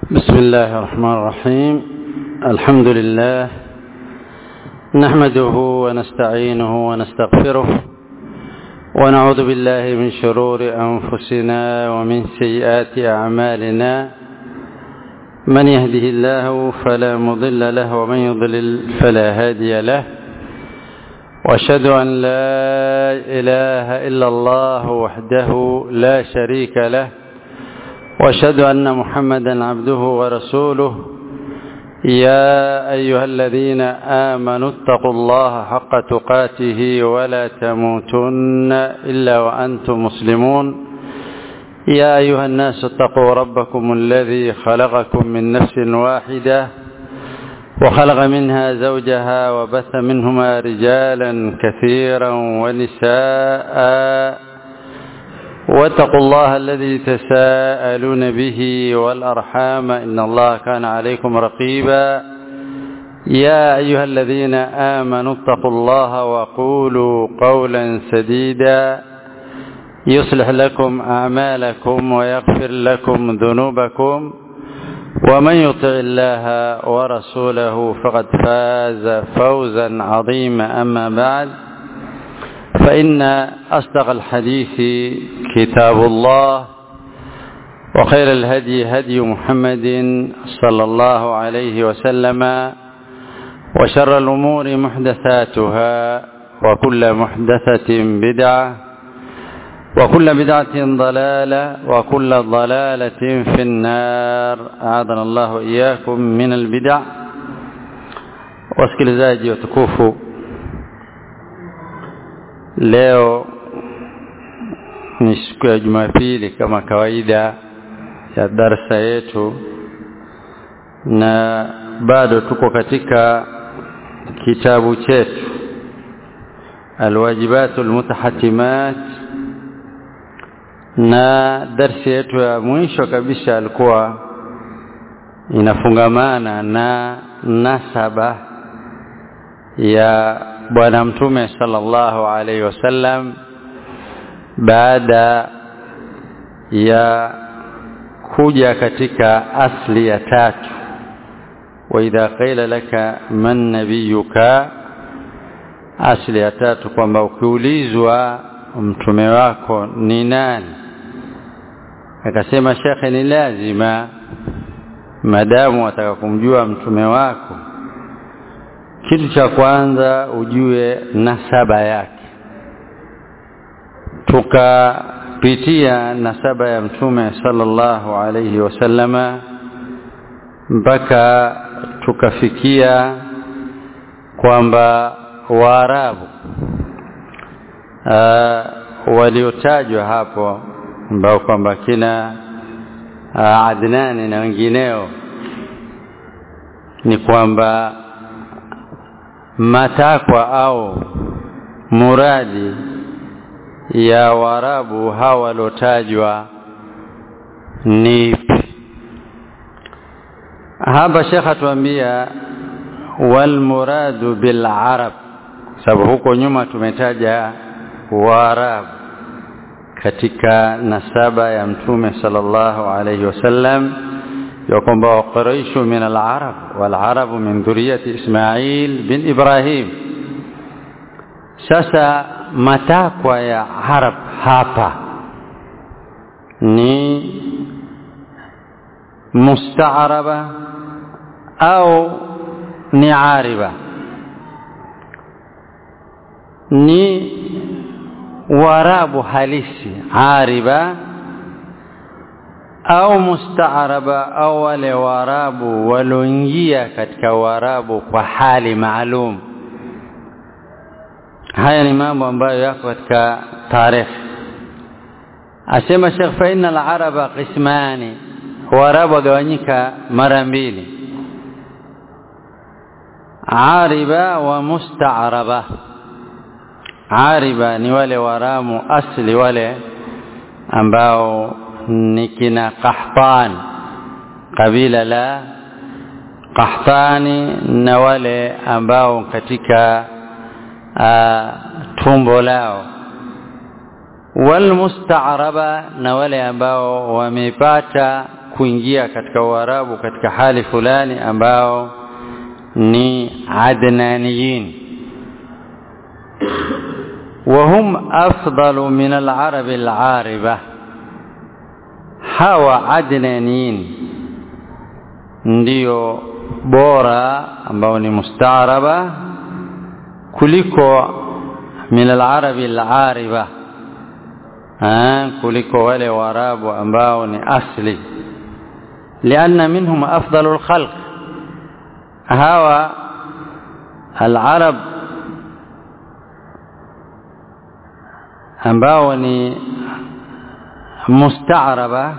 بسم الله الرحمن الرحيم الحمد لله نحمده ونستعينه ونستغفره ونعوذ بالله من شرور أنفسنا ومن سيئات أعمالنا من يهده الله فلا مضل له ومن يضلل فلا هادي له واشهد أن لا إله إلا الله وحده لا شريك له واشهد أن محمدا عبده ورسوله يا أيها الذين آمنوا اتقوا الله حق تقاته ولا تموتن إلا وأنتم مسلمون يا أيها الناس اتقوا ربكم الذي خلقكم من نفس واحدة وخلق منها زوجها وبث منهما رجالا كثيرا ونساء واتقوا الله الذي تساءلون به والأرحام إن الله كان عليكم رقيبا يا أيها الذين آمنوا اتقوا الله وقولوا قولا سديدا يصلح لكم أعمالكم ويغفر لكم ذنوبكم ومن يطع الله ورسوله فقد فاز فوزا عظيما أما بعد فإن أصدق الحديث كتاب الله وخير الهدي هدي محمد صلى الله عليه وسلم وشر الأمور محدثاتها وكل محدثة بدعة وكل بدعة ضلالة وكل ضلالة في النار أعاذنا الله إياكم من البدع wasikilizaji watukufu leo ni siku ya jumapili kama kawaida ya darsa yetu na bado tuko katika kitabu chetu alwajibatu almutahatimat na darsi yetu ya mwisho kabisa alikuwa inafungamana na nasaba ya bwana mtume sallallahu alaihi wasallam baada ya kuja katika asli ya tatu wa idha qila laka man nabiyuka asli ya tatu kwamba ukiulizwa mtume wako ni nani akasema shekhe ni lazima madamu wataka kumjua mtume wako kitu cha kwanza ujue nasaba yake tukapitia nasaba ya mtume sallallahu alayhi wasallama mpaka tukafikia kwamba waarabu waliotajwa hapo ambao kwamba kina Adnani na wengineo ni kwamba matakwa au muradi ya warabu hawa waliotajwa ni hapa shekha tuambia wal muradu bil arab sababu huko nyuma tumetaja waarabu katika nasaba ya mtume sallallahu alayhi wasallam ya kwamba waquraishu min al-arab wal-arab min dhurriyyati Ismail bin Ibrahim sasa matakwa ya arab hapa ni mustaaraba au ni ariba ni warabu halisi ariba au mustaaraba au wale warabu walioingia katika warabu kwa hali maalum haya ni mambo ambayo yako katika tarehe asema Sheikh fa inna al-araba qismani warabu wagawanyika mara mbili ariba wa mustaaraba ariba ni wale waramu asli wale ambao ni kina Qahtan kabila la Qahtani na wale ambao katika uh, tumbo lao walmustaaraba na wale ambao wamepata kuingia katika Uarabu katika hali fulani ambao ni adnaniyin وهم أفضل من العرب العاربة hawa adnaniyin ndio bora ambao ni mustaaraba kuliko min alarabi alariba kuliko wale waarabu ambao ni asli lianna minhum afdalu alkhalq hawa alarab ambao ni mustaaraba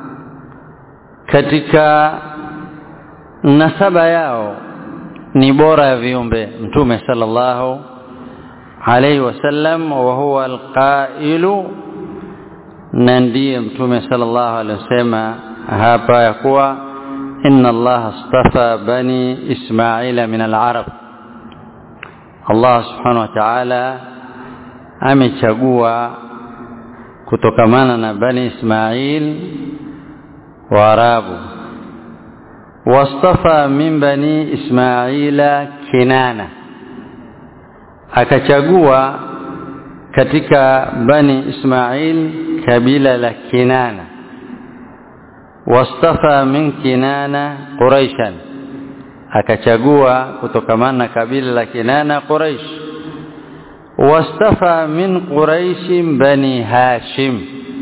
katika nasaba yao ni bora ya viumbe mtume sallallahu alayhi wasallam wa huwa alqailu na ndiye mtume sallallahu alayhi wasallam hapa ya kuwa inna allaha astafa bani ismaila min alarab Allah subhanahu wa ta'ala amechagua kutokamana na bani Ismail waarabu wastafa min bani Ismaila Kinana akachagua katika bani Ismail kabila la Kinana wastafa min Kinana Quraishan akachagua kutokamana na kabila la Kinana Quraish wastafa min Quraish bani Hashim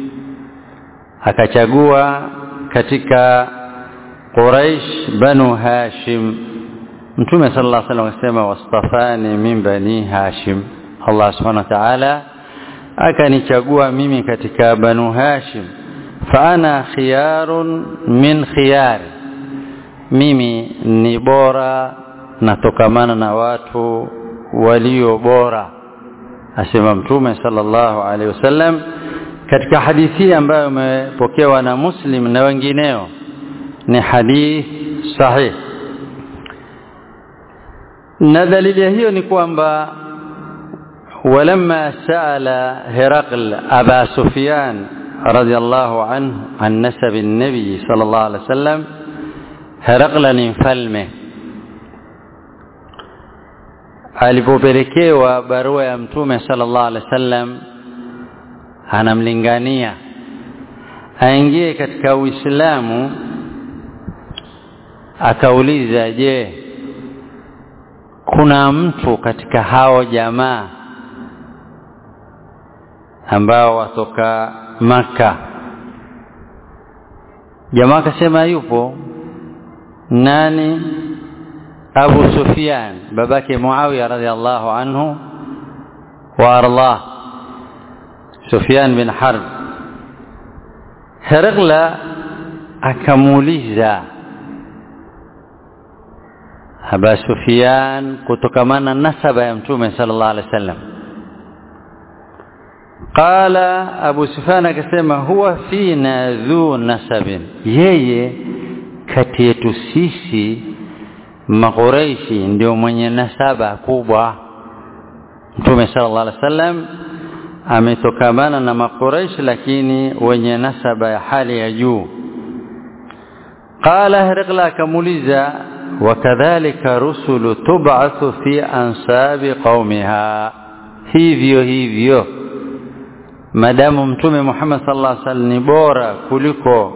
akachagua katika Quraish banu Hashim Mtume sallallahu alaihi wasallam akasema wastafani min bani Hashim Allah subhanahu wa ta'ala akanichagua mimi katika banu Hashim fa ana khiyarun min khiyari mimi ni bora natokamana na watu walio bora asema mtume sallallahu alaihi wasallam katika hadithi ambayo imepokewa na Muslim na wengineo ni hadith sahih na dalili hiyo ni kwamba ولما سأل هرقل أبا سفيان رضي الله عنه عن نسب النبي صلى الله عليه وسلم هرقل ni mfalme alipopelekewa barua ya mtume sallallahu alaihi wasallam anamlingania aingie katika Uislamu akauliza je kuna mtu katika hao jamaa ambao watoka maka jamaa akasema yupo nani Abu Sufyan babake Muawiya radhiallahu anhu wa ardah Sufyan bin Harb Herakla akamuuliza Aba Sufyan kutokamana nasaba ya Mtume sallallahu alaihi wasallam Qala Abu Sufyan akasema huwa fina dhu nasabin yeye kati yetu sisi makureishi ndio mwenye nasaba kubwa Mtume sallallahu alaihi wasallam ametokamana na makureishi lakini wenye nasaba ya hali ya juu qala Herakla akamuuliza wakadhalika rusulu tub'athu fi ansabi qaumiha hivyo hivyo madamu mtume Muhammad sallallahu alaihi wasallam ni bora kuliko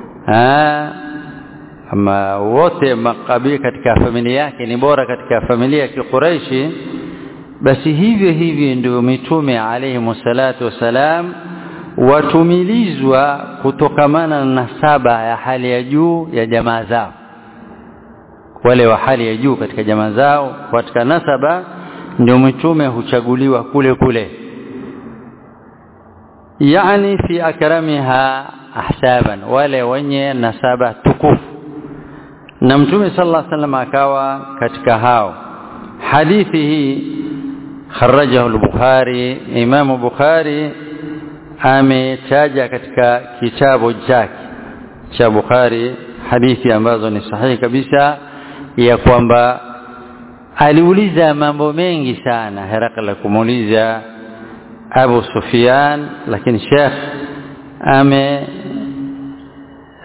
ama wote makabila katika familia yake ni bora katika familia ya Quraishi basi hivyo hivyo ndio mitume alayhi salatu wasalam watumilizwa kutokamana na nasaba ya hali ya juu ya jamaa zao wale wa hali ya juu katika jamaa zao katika nasaba ndio mitume huchaguliwa kule kule yani fi akramiha ahsaban wale wenye nasaba tukufu na mtume sallallahu alaihi wasallam akawa katika hao hadithi hii kharajahu al-bukhari imamu bukhari ametaja katika kitabu chake cha bukhari hadithi ambazo ni sahihi kabisa ya kwamba aliuliza mambo mengi sana Herakla kumuuliza Abu Sufyan lakini Sheikh ame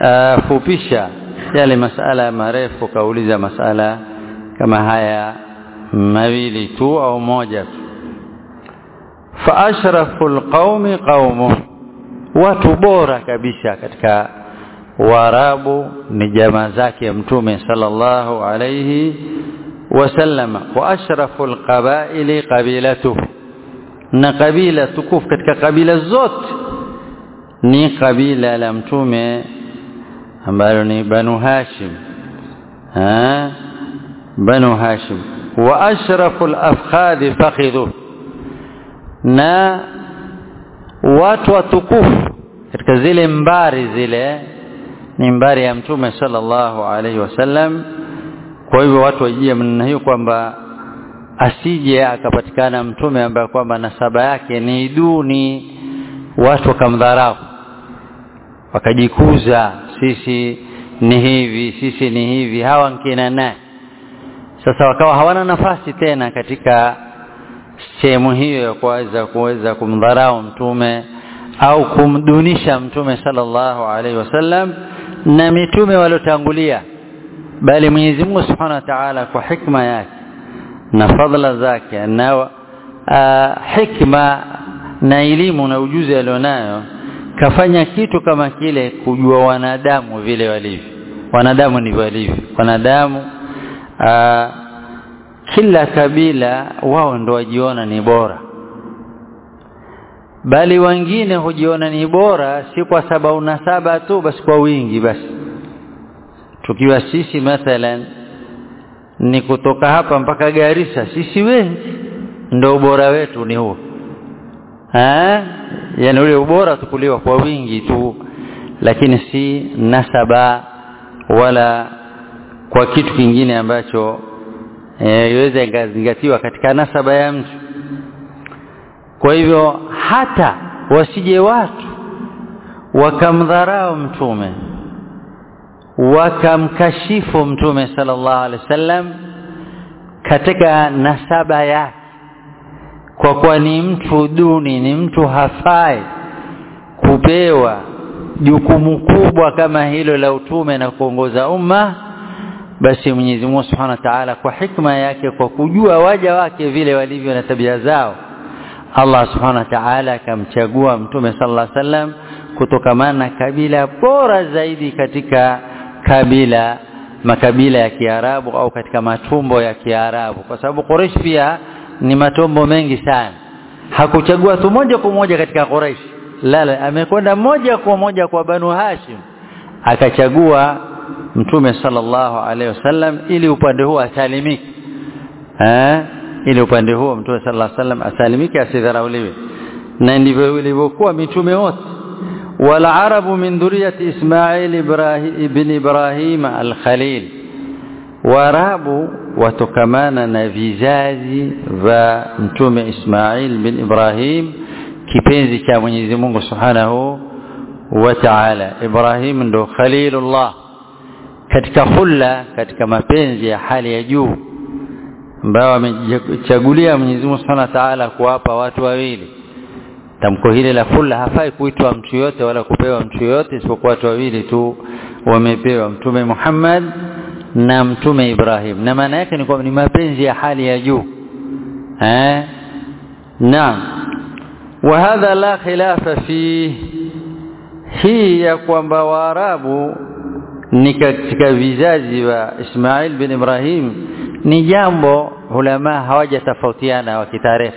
akafupisha yale masala marefu kauliza masala kama haya mawili tu au moja tu fa ashraful qaumi qaumu watu bora kabisa katika waarabu ni jamaa zake mtume sallallahu alayhi wasallama wa ashraful qabaili qabilatuhu na kabila tukufu katika kabila zote ni kabila la mtume ambalo ni banu hashim ha banu hashim wa ashraful afkhadhi fakhidhu na watu watukufu katika zile mbari zile ni mbari ya mtume sallallahu alaihi wasallam kwa hivyo watu wajie mna hiyo kwamba asije akapatikana mtume ambaye kwamba nasaba yake ni duni watu wakamdharau wakajikuza sisi ni hivi sisi ni hivi hawa nkina naye sasa wakawa hawana nafasi tena katika sehemu hiyo ya kuweza kuweza kumdharau mtume au kumdunisha mtume sallallahu alaihi wasallam na mitume waliotangulia bali Mwenyezi Mungu Subhanahu wa Ta'ala kwa hikma yake na fadhila zake na uh, hikma na elimu na ujuzi alionayo kafanya kitu kama kile kujua wanadamu vile walivyo wanadamu ndivyo walivyo wanadamu uh, kila kabila wao ndo wajiona ni bora bali wengine hujiona ni bora si kwa sababu nasaba tu basi kwa wingi basi tukiwa sisi mathalan ni kutoka hapa mpaka Garissa sisi wengi ndo ubora wetu ni huo eh yani ule ubora tukuliwa kwa wingi tu lakini si nasaba wala kwa kitu kingine ambacho iweze e, ikazingatiwa katika nasaba ya mtu kwa hivyo hata wasije watu wakamdharau mtume wakamkashifu mtume sallallahu alaihi wasallam katika nasaba yake kwa kuwa ni mtu duni ni mtu hafai kupewa jukumu kubwa kama hilo la utume na kuongoza umma basi Mwenyezi Mungu Subhanahu wa Ta'ala kwa hikma yake kwa kujua waja wake vile walivyo na tabia zao Allah Subhanahu wa Ta'ala akamchagua mtume sallallahu alaihi wasallam kutokamana na kabila bora zaidi katika kabila makabila ya Kiarabu au katika matumbo ya Kiarabu kwa sababu Quraysh pia ni matumbo mengi sana hakuchagua tu moja kwa moja katika Quraysh la la amekwenda moja kwa moja kwa Banu Hashim akachagua mtume sallallahu alaihi wasallam ili upande huo asalimike eh ili upande huo mtume sallallahu alaihi wasallam asalimike asidharauliwe na ndivyo ilivyokuwa mitume wote والعرب من ذرية إسماعيل إبراهيم بن إبراهيم الخليل warabu watokamana na vizazi vya mtume Ismail bin Ibrahim kipenzi cha Mwenyezi Mungu Subhanahu wa Ta'ala Ibrahim ndo Khalilullah katika hulla katika mapenzi ya hali ya juu ambao amechagulia Mwenyezi Mungu Subhanahu wa Ta'ala kuwapa watu wawili tamko hili la hulla hafai kuitwa mtu yote wala kupewa mtu yote isipokuwa watu wawili tu wamepewa mtume Muhammad na mtume Ibrahim na maana yake ni kwamba ni mapenzi ya hali ya juu eh naam wa hadha la khilafa fi hii ya kwamba waarabu ni katika vizazi wa Ismail bin Ibrahim ni jambo ulama hawajatofautiana wa kitarehe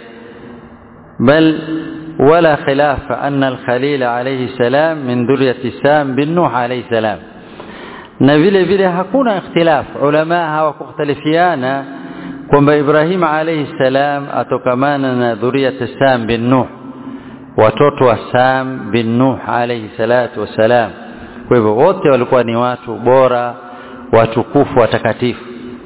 bal ولا خلاف أن الخليل عليه السلام من ذرية سام بن نوح عليه السلام na vile vile hakuna ikhtilaf ulama hawakukhtalifiana kwamba Ibrahim alayhi salam atokamana na dhuriyat Sam bin Nuh watoto wa Sam bin Nuh alayhi salatu wasalam kwa hivyo wote walikuwa ni watu bora watukufu watakatifu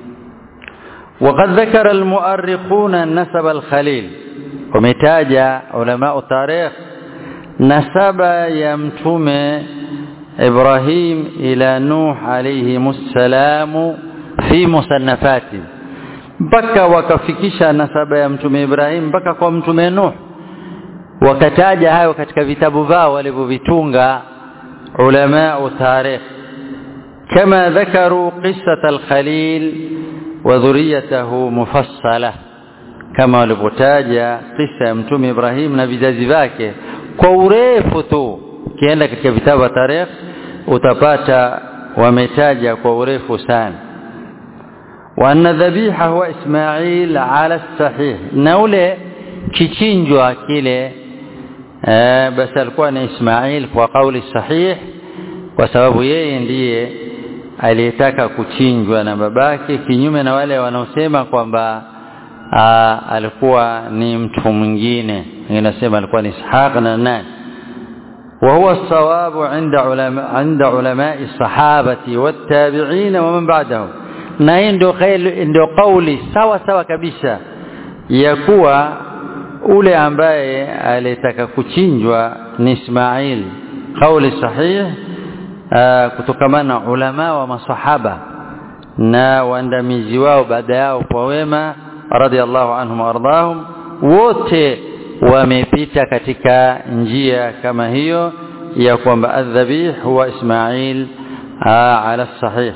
وقد ذكر المؤرخون نسب الخليل ومتاجا علماء التاريخ نسب يا متومه إبراهيم إلى نوح عليه السلام في مصنفاته mpaka wakafikisha nasaba ya mtume Ibrahim mpaka kwa mtume Nuh wakataja hayo katika vitabu vao walivyovitunga علماء تاريخ كما ذكروا قصة الخليل وذريته مفصلة kama walivyotaja kisa ya mtume Ibrahim na vizazi vyake kwa urefu tu ukienda katika vitabu vya tarikh utapata wametaja kwa urefu sana wa anna dhabiha huwa Ismail ala sahih na ule kichinjwa kile eh, basi alikuwa ni Ismail kwa kauli sahih kwa sababu yeye ndiye aliyetaka kuchinjwa na babake kinyume na wale wanaosema kwamba alikuwa ni mtu mwingine inasema alikuwa ni Ishaq na nani وهو الصواب عند علماء عند علماء الصحابة والتابعين ومن بعدهم na hii ndio ndio kauli sawa sawa kabisa ya kuwa ule ambaye alitaka kuchinjwa ni Ismail kauli sahih kutokamana na ulama wa masahaba na waandamizi wao baada yao kwa wema radhiallahu anhum wardahum wote wamepita katika njia kama hiyo ya kwamba adhabih huwa Ismail ala sahih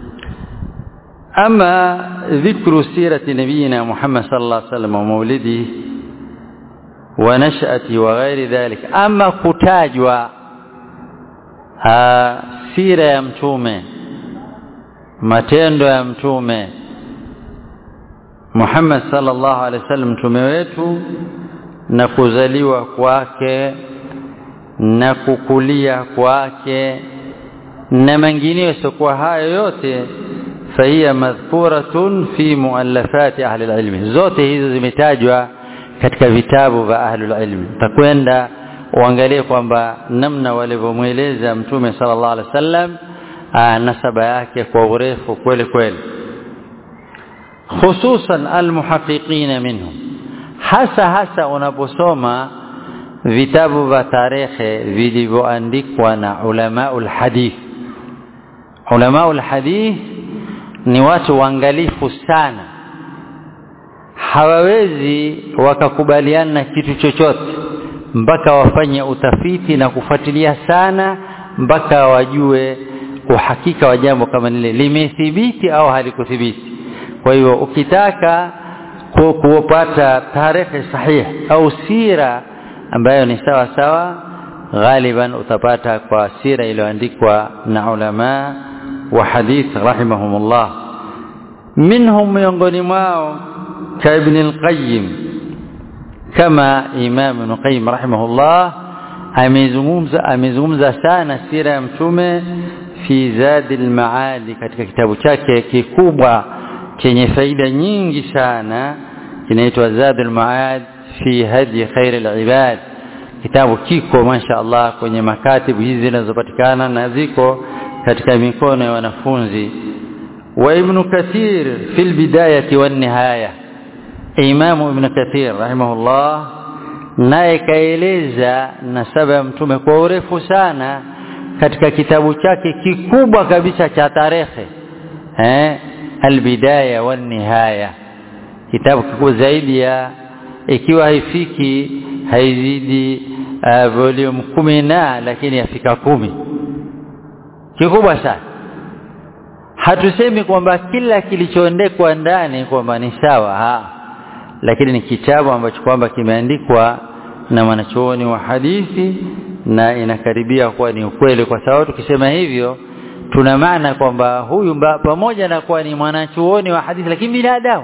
ama dhikru sirati nabiyina Muhammad sallallahu alaihi wasallam wa maulidihi wa nashati wa ghairi dhalik ama kutajwa sira ya mtume matendo ya mtume Muhammad sallallahu alaihi wasallam mtume wetu na kuzaliwa kwake na kukulia kwake na mengineyo sikuwa hayo yote fahiya madhkuratun fi muallafati ahli alilmi zote hizo zimetajwa katika vitabu vya ahli alilmi takwenda uangalie kwamba namna walivyomweleza mtume sallallahu alaihi wasallam nasaba yake kwa urefu kweli kweli hususan almuhaqiqina minhum hasa hasa unaposoma vitabu vya tarehe vilivyoandikwa na ulamaul hadith ulamaul hadith ni watu waangalifu sana hawawezi wakakubaliana na kitu chochote mpaka wafanye utafiti na kufuatilia sana mpaka wajue uhakika wa jambo kama lile limethibiti au halikuthibiti kwa hiyo ukitaka kupata tarehe sahihi au sira ambayo ni sawa sawa ghaliban utapata kwa sira iliyoandikwa na ulama wa hadith rahimahumullah minhum miongoni mwao ka ibn al-qayyim kama imam ibn qayyim rahimahullah amezungumza amezungumza sana sira ya mtume fi zadi al-maali katika kitabu chake kikubwa chenye faida nyingi sana kinaitwa Zadul Maad fi hadi khair al-ibad kitabu kiko masha Allah kwenye makatibu hizi zinazopatikana na ziko katika mikono ya wanafunzi wa Ibn Kathir fi al-bidayati wan nihaya Imam Ibn Kathir rahimahullah naye kaeleza nasaba ya mtume kwa urefu sana katika kitabu chake kikubwa kabisa cha tarehe eh albidaya wan nihaya kitabu kikubwa zaidi ya ikiwa haifiki haizidi uh, volume kumi na lakini yafika kumi kikubwa sana hatusemi kwamba kila kilichoendekwa ndani kwamba ni sawa ha lakini ni kitabu ambacho kwamba kimeandikwa na mwanachuoni wa hadithi na inakaribia kuwa ni ukweli kwa sababu tukisema hivyo tuna maana kwamba huyu mba, pamoja na kuwa ni mwanachuoni wa hadithi lakini binadamu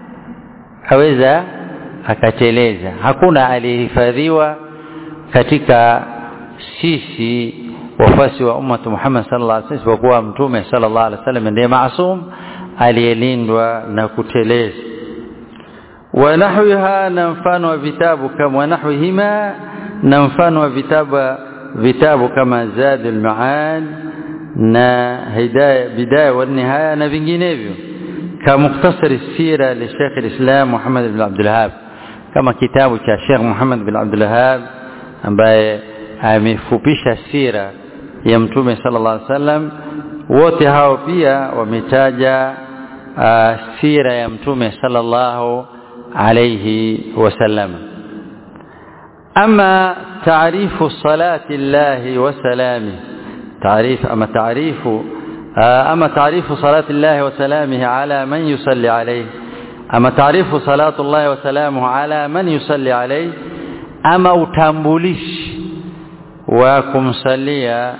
aweza akateleza hakuna aliyehifadhiwa katika sisi wafasi wa ummatu Muhammad sallallahu alaihi wasallam isipokuwa mtume sallallahu alaihi wasallam ndiye maasum aliyelindwa na kuteleza wa nahwiha na mfano wa vitabu kama wa nahwihima na mfano wa vitabu vitabu kama Zadul Maad na hidaya bidaya wa nihaya na vinginevyo kama muktasari sira li Sheikh al-Islam Muhammad ibn Abdul Wahhab kama kitabu cha Sheikh Muhammad ibn Abdul Wahhab ambaye amefupisha sira ya mtume sallallahu alaihi wasallam wote hao pia wametaja uh, sira ya mtume sallallahu alayhi wasallam ama taarifu salati llahi wa salami تعريف أما تعريف أما تعريف صلاة الله وسلامه على من يصلي عليه أما تعريف صلاة الله وسلامه على من يصلي عليه أما utambulishi wa kumsalia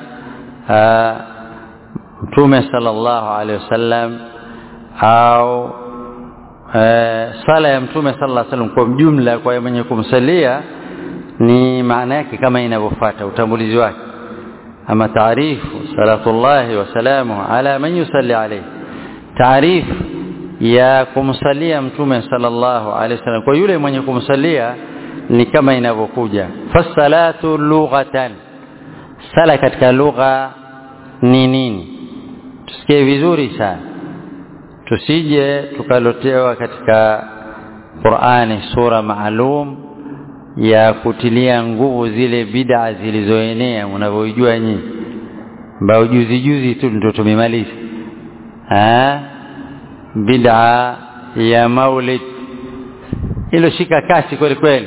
mtume sallallahu alaihi wasallam au sala ya mtume sallallahu alaihi wasallam kwa jumla kwa mwenye kumsalia ni maana yake kama inavyofuata utambulizi wake ama taarifu salatullahi wa salamuhu ala man yusalli alayhi taarifu ya kumsalia mtume sallallahu alaihi wasallam kwa yule mwenye kumsalia ni kama inavyokuja fasalatu lughatan sala katika lugha ni nini tusikie vizuri sana tusije tukalotewa katika Qur'ani sura maalum ya kutilia nguvu zile bid'a zilizoenea mnavyojua nyinyi ambao juzi juzi tu ndio tumemaliza ah bid'a ya maulid ilo shika kasi kweli kweli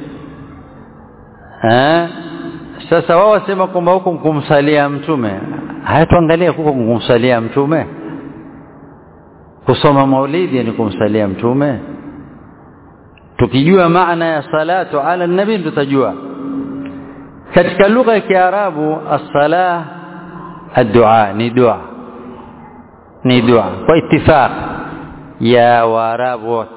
eh sasa wao wasema kwamba huko kumsalia mtume haya tuangalie huko kumsalia mtume kusoma maulidi ni kumsalia mtume tukijua maana ya salatu ala nabii tutajua katika lugha ya kiarabu as-salah ad-du'a ni dua ni dua kwa ittifaq ya waarabu wote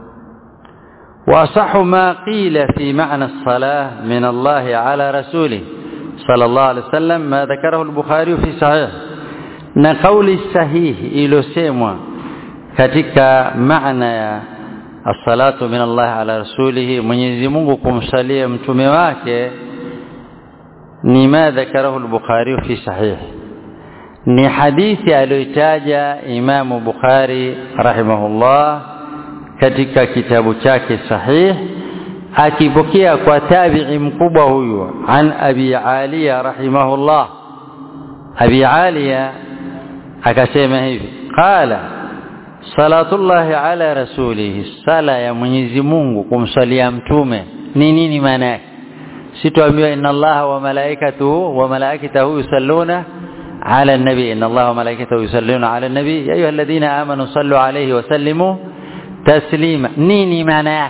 وصح ما قيل في معنى الصلاة من الله على رسوله صلى الله عليه وسلم ما ذكره البخاري في صحيح na kauli sahihi iliyosemwa katika maana ya as-salatu min Allah ala rasulih Mwenyezi Mungu kumsalia mtume wake ni ma dhakarahu al-Bukhari fi sahih ni hadithi aliyotaja Imamu Bukhari rahimahullah katika kitabu chake sahih akipokea kwa tabi'i mkubwa huyu an Abi Aliya rahimahullah Abi Aliya akasema hivi qala salatullahi ala rasulihi sala ya Mwenyezi Mungu kumsalia mtume ni nini maana yake sitoambiwa inna allaha wa malaikatuhu wa malaikatahu yusalluna ala an-nabi inna allaha wa malaikatahu yusalluna ala an-nabi ya ayyuhalladhina amanu sallu alayhi wa sallimu taslima nini maana yake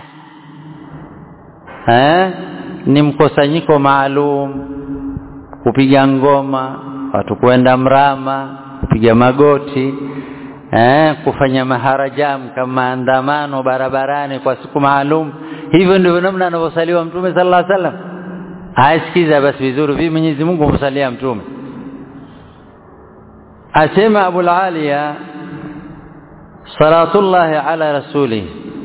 eh ni mkusanyiko maalum kupiga ngoma watu kwenda mrama kupiga magoti eh kufanya maharajam kama maandamano barabarani kwa siku maalum hivyo ndivyo namna anavyosaliwa mtume sallallahu alaihi wasallam asikiza basi vizuri vipi Mwenyezi Mungu humsalia mtume asema Abu Aliya salatullahi ala rasulih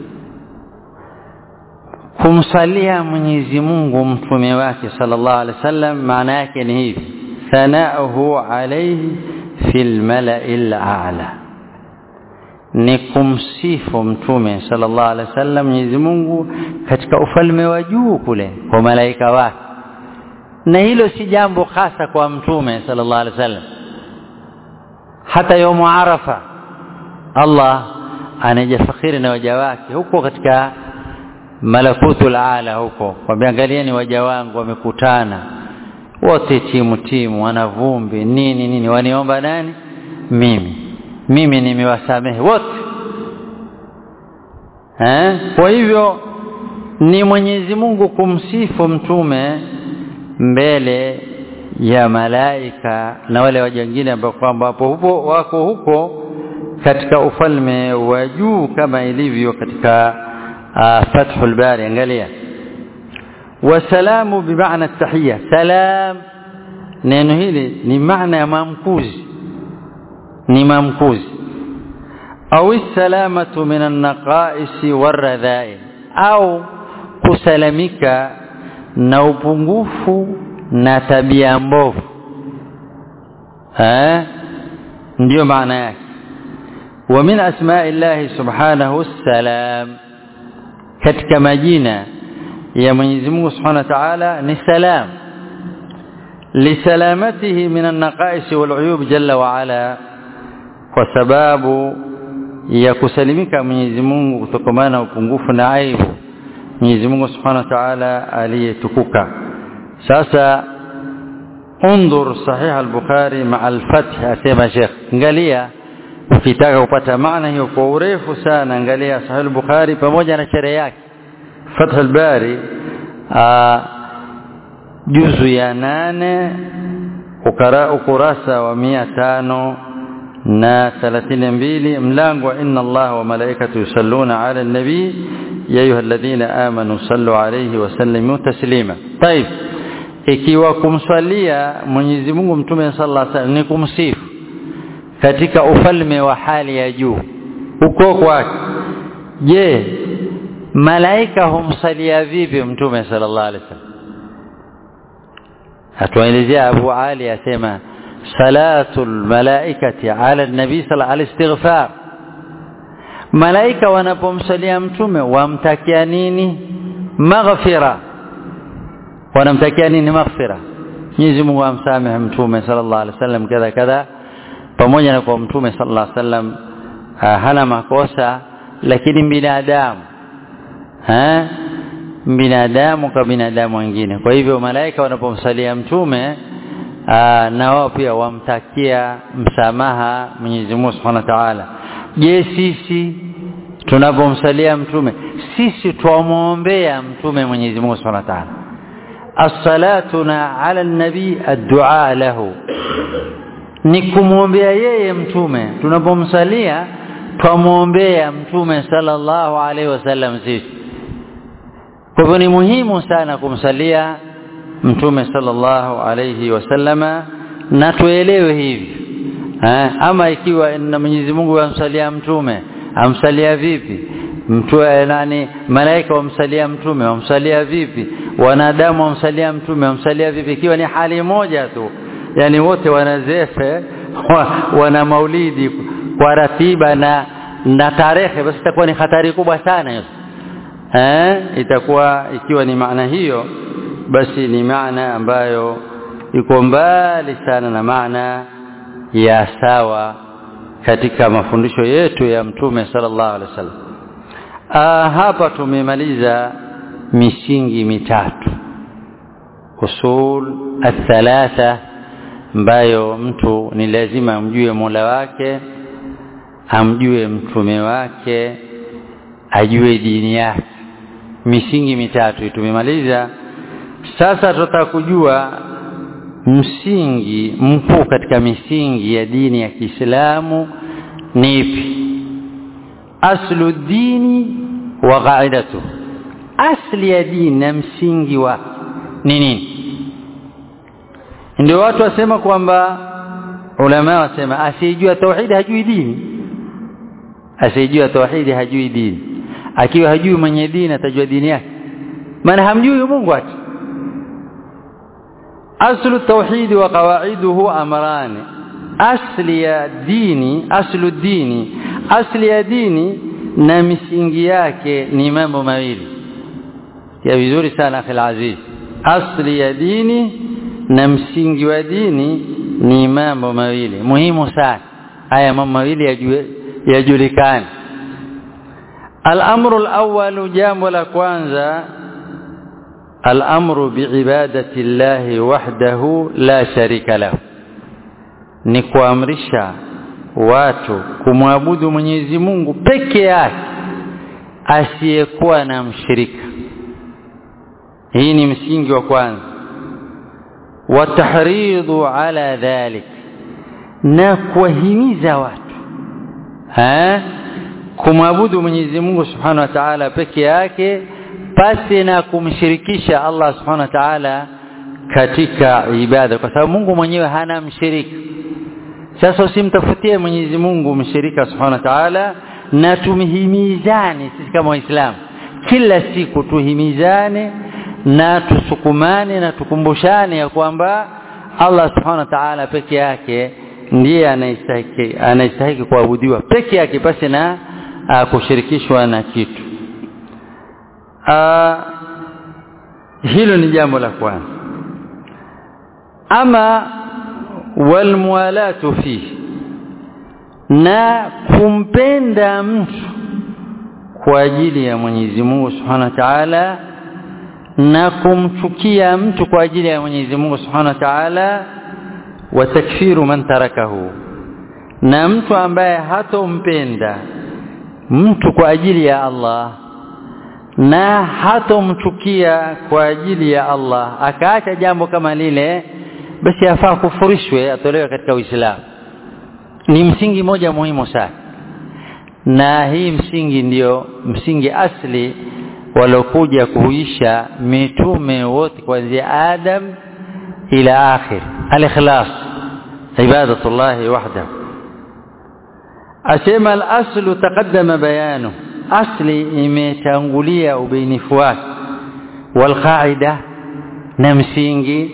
kumsalia Mwenyezi Mungu mtume wake sallallahu alaihi wasallam maana yake ni hivi thanauhu alayhi fil mala'il a'la ni kumsifu mtume sallallahu alaihi wasallam Mwenyezi Mungu katika ufalme wa juu kule kwa malaika wake na hilo si jambo hasa kwa mtume sallallahu alaihi wasallam hata yomu arafa Allah anajafakhiri na waja wake huko katika malakutul ala huko kwambia angalieni waja wangu wamekutana wote timu timu wana vumbi nini nini waniomba nani mimi mimi nimewasamehe wote eh kwa hivyo ni Mwenyezi Mungu kumsifu mtume mbele ya malaika na wale wajangine ambao kwamba hapo hupo wako huko katika ufalme wa juu kama ilivyo katika uh, Fathul Bari angalia wasalamu bimaana tahiyya salam neno hili ni maana ya maamkuzi ni maamkuzi au salamatu min an-naqais waradhail au kusalamika na upungufu na tabia mbovu eh ndio maana yake wa min asma'illahi subhanahu salam katika majina ya Mwenyezi Mungu Subhanahu wa Ta'ala ni salam lisalamatihi min an-naqais wal-uyub jalla wa ala kwa sababu ya kusalimika Mwenyezi Mungu kutokana na upungufu na aibu Mwenyezi Mungu Subhanahu wa Ta'ala aliyetukuka sasa انظر صحيح البخاري مع الفتح asema Sheikh angalia ukitaka kupata maana hiyo kwa urefu sana angalia sahih al-bukhari pamoja na sherehe yake fath al-bari juzu ya nane ukara ukurasa wa mia tano na thelathini mbili mlango wa inna Allah wa malaikatu yusalluna ala nabi ya ayuha alladhina amanu sallu alayhi wa sallimu taslima طيب ikiwa kumswalia Mwenyezi Mungu mtume sallallahu alaihi wasallam ni kumsifu katika ufalme wa hali ya juu uko kwake je malaika humsalia vipi mtume sallallahu alaihi wasallam atuelezea Abu Ali asema salatul malaikati ala nabi sallallahu alaihi istighfar malaika wanapomsalia mtume wamtakia nini maghfira wanamtakia nini maghfira Mwenyezi Mungu amsamehe mtume sallallahu alaihi wasallam kadha kadha pamoja na kwa mtume sallallahu alaihi wasallam hana makosa lakini binadamu eh binadamu kwa binadamu wengine kwa hivyo malaika wanapomsalia mtume aa, na wao pia wamtakia msamaha Mwenyezi Mungu Subhanahu wa Ta'ala je sisi tunapomsalia mtume sisi tuamwombea mtume Mwenyezi Mungu Subhanahu wa Ta'ala as-salatuna ala an-nabi ad-du'a lahu ni kumwombea yeye mtume tunapomsalia twamwombea mtume sallallahu alaihi wasallam sisi kwa hivyo ni muhimu sana kumsalia mtume sallallahu alaihi wasallama na tuelewe hivi ha? ama ikiwa na Mwenyezi Mungu amsalia mtume amsalia vipi mtu nani malaika wamsalia mtume wamsalia vipi wanadamu wamsalia mtume wamsalia vipi ikiwa ni hali moja tu yani wote wanazefe wana maulidi kwa ratiba na na tarehe basi itakuwa ni hatari kubwa sana hiyo eh itakuwa ikiwa ni maana hiyo basi ni maana ambayo iko mbali sana na maana ya sawa katika mafundisho yetu ya mtume sallallahu alaihi wasallam ah hapa tumemaliza misingi mitatu usul athalatha ambayo mtu ni lazima amjue Mola wake amjue mtume wake ajue dini yake misingi mitatu tumemaliza sasa tutataka kujua msingi mkuu katika misingi ya dini ya Kiislamu ni ipi aslu dini wa qaidatu asli ya dini na msingi wa ni nini ndio watu wasema kwamba ulama wasema asiyejua tauhidi hajui dini asiyejua tauhidi hajui dini akiwa hajui mwenye dini atajua dini yake maana hamjui Mungu ati aslu tauhidi wa qawaiduhu amrani asli ya dini aslu dini asli ya dini na misingi yake ni mambo mawili ya vizuri sana akhi aziz asli ya dini na msingi wa dini ni mambo mawili muhimu sana haya mambo mawili yajulikane الامر الاول jambo la kwanza الامر بعباده الله وحده لا شريك له ni kuamrisha watu kumwabudu Mwenyezi Mungu peke yake asiyekuwa na mshirika hii ni msingi wa kwanza watahridhu ala dhalik na kuwahimiza watu ha kumwabudu Mwenyezi Mungu Subhanahu wa Ta'ala peke yake pasi na kumshirikisha Allah Subhanahu wa Ta'ala katika ibada kwa sababu Mungu mwenyewe hana mshirika sasa usimtafutie Mwenyezi Mungu mshirika Subhanahu wa Ta'ala na tumhimizane sisi kama waislamu kila siku tuhimizane na tusukumane na tukumbushane ya kwamba Allah Subhanahu wa Ta'ala peke yake ndiye anayestahili anayestahili kuabudiwa peke yake pasi na uh, kushirikishwa na kitu uh, hilo ni jambo la kwanza ama walmualatu fihi na kumpenda mtu kwa ajili ya Mwenyezi Mungu Subhanahu wa Ta'ala na kumchukia mtu kwa ajili ya Mwenyezi Mungu Subhanahu wa Ta'ala wa takfiru man tarakahu na mtu ambaye hatompenda mtu kwa ajili ya Allah na hatomchukia kwa ajili ya Allah akaacha jambo kama lile basi afaa kufurishwe atolewe katika Uislamu ni msingi moja muhimu sana na hii msingi ndiyo msingi asli walokuja kuhuisha mitume wote kuanzia Adam ila akhir al-ikhlas ibadatullah wahdahu asema al-aslu taqaddama bayanu asli imetangulia ubainifu wake wal qaida na msingi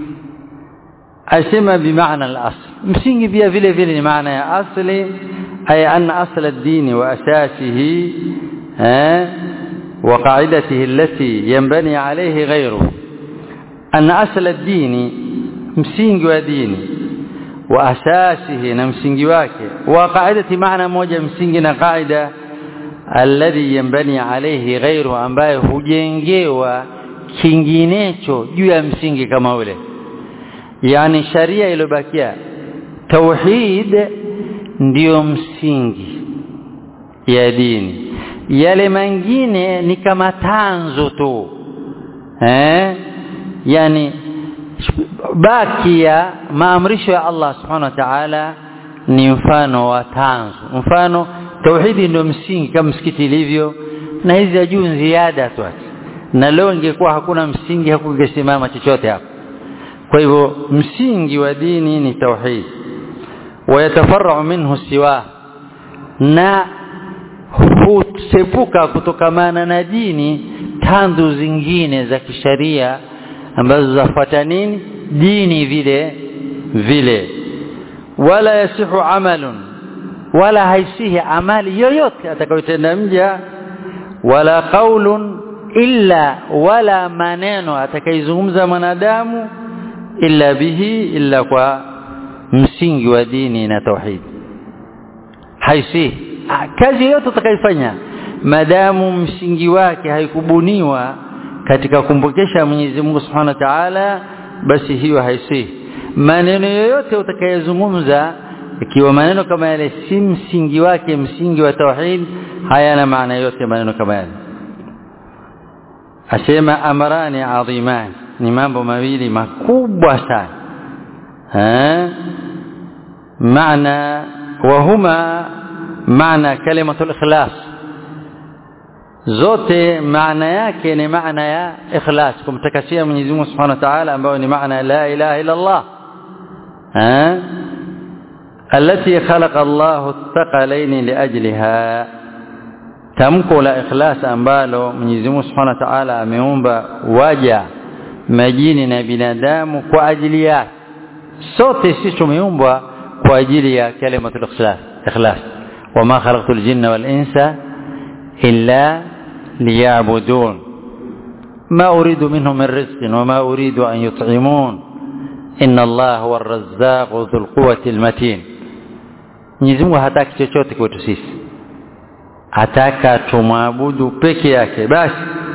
asema bimaana al-asl msingi pia vile vile ni maana ya asli ay anna asl ad-din wa asasihi وقاعدته التي ينبني عليه غيره أن أصل الدين msingi wa dini wa asasihi na msingi wake wa qaidati maana moja msingi na qaida alladhi yanbani alayhi ghayru ambaye hujengewa kinginecho juu ya msingi kama ule yani sharia iliyobakia tauhid ndiyo msingi ya dini yale mengine ni kama tanzo tu eh yani baki ya maamrisho ya Allah subhanahu wa ta'ala ni mfano wa tanzo mfano tauhidi ndio msingi kama msikiti ilivyo na hizi za juu ziada tu na leo ingekuwa hakuna msingi hakungesimama chochote hapo kwa hivyo msingi wa dini ni tauhid wayatafarau minhu siwa na husepuka kutokamana na dini tanzu zingine za kisharia ambazo zafuata nini dini vile vile wala yasihu amalun wala haisihi amali yoyote atakayotenda mja wala qaulun illa wala maneno atakayezungumza mwanadamu illa bihi illa kwa msingi wa dini na tauhid haisihi kazi yoyote utakayofanya madamu msingi wake haikubuniwa katika kumpokesha Mwenyezi Mungu Subhanahu wa Ta'ala basi hiyo haisihi maneno yoyote utakayozungumza ikiwa maneno kama yale si msingi wake msingi wa tauhid hayana maana yote maneno kama yale asema amrani adhiman ni mambo mawili makubwa sana ha maana wahuma maana kalimatul ikhlas zote maana yake ni maana ya ikhlas kumtakasia Mwenyezi Mungu Subhanahu wa Ta'ala ambayo ni maana la ilaha illa Allah ha التي خلق الله الثقلين لاجلها tamko la ikhlas ambalo Mwenyezi Mungu Subhanahu wa Ta'ala ameumba waja majini na binadamu kwa ajili yake sote sisi tumeumbwa kwa ajili ya kalimatul ikhlas ikhlas wama khalaqtul jinna wal insa illa liya'budun ma uridu minhum min rizqin wama uridu an yut'imun inna Allah huwa ar-razzaq dhul quwwati al-matin Mwenyezi Mungu hataki chochote kwetu sisi ataka tumwabudu peke yake basi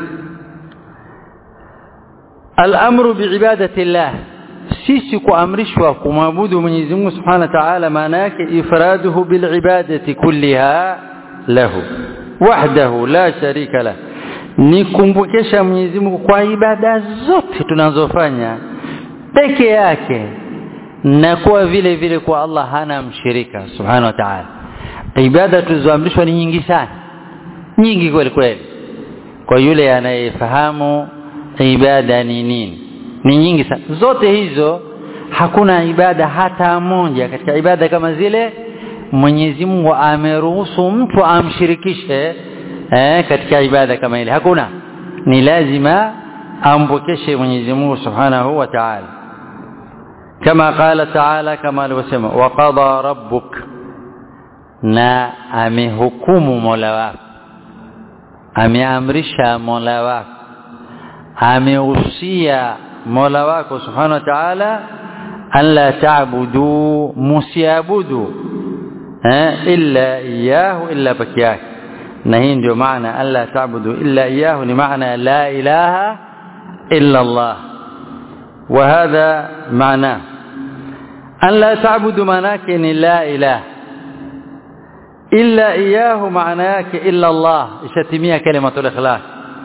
al-amru biibadati Allah sisi kuamrishwa kumwabudu Mwenyezi Mungu Subhanahu wa Ta'ala maana yake ifraduhu bilibadati kulliha lahu wahdahu la sharika la ni kumbukesha Mwenyezi Mungu kwa ibada zote tunazofanya peke yake na kuwa vile vile kwa Allah hana mshirika Subhanahu wa Ta'ala ibada tulizoamrishwa ni nyingi sana nyingi kweli kweli kwa yule anayefahamu ibada ni nini ni nyingi sana zote hizo hakuna ibada hata moja katika ibada kama zile Mwenyezi Mungu ameruhusu mtu amshirikishe eh, katika ibada kama ile hakuna ni lazima ampokeshe Mwenyezi Mungu Subhanahu wa Ta'ala kama qala Ta'ala kama alivyosema wa qada rabbuk na amehukumu Mola wako ameamrisha Mola wako amehusia Mola wako Subhanahu wa Ta'ala an la ta'budu musiabudu eh illa iyahu illa pekee na hii ndio maana alla ta'budu illa iyahu ni maana la ilaha إلا الله وهذا معناه أن لا تعبد معناك إن لا إله إلا إياه معناك إلا الله إشتمية كلمة الإخلاص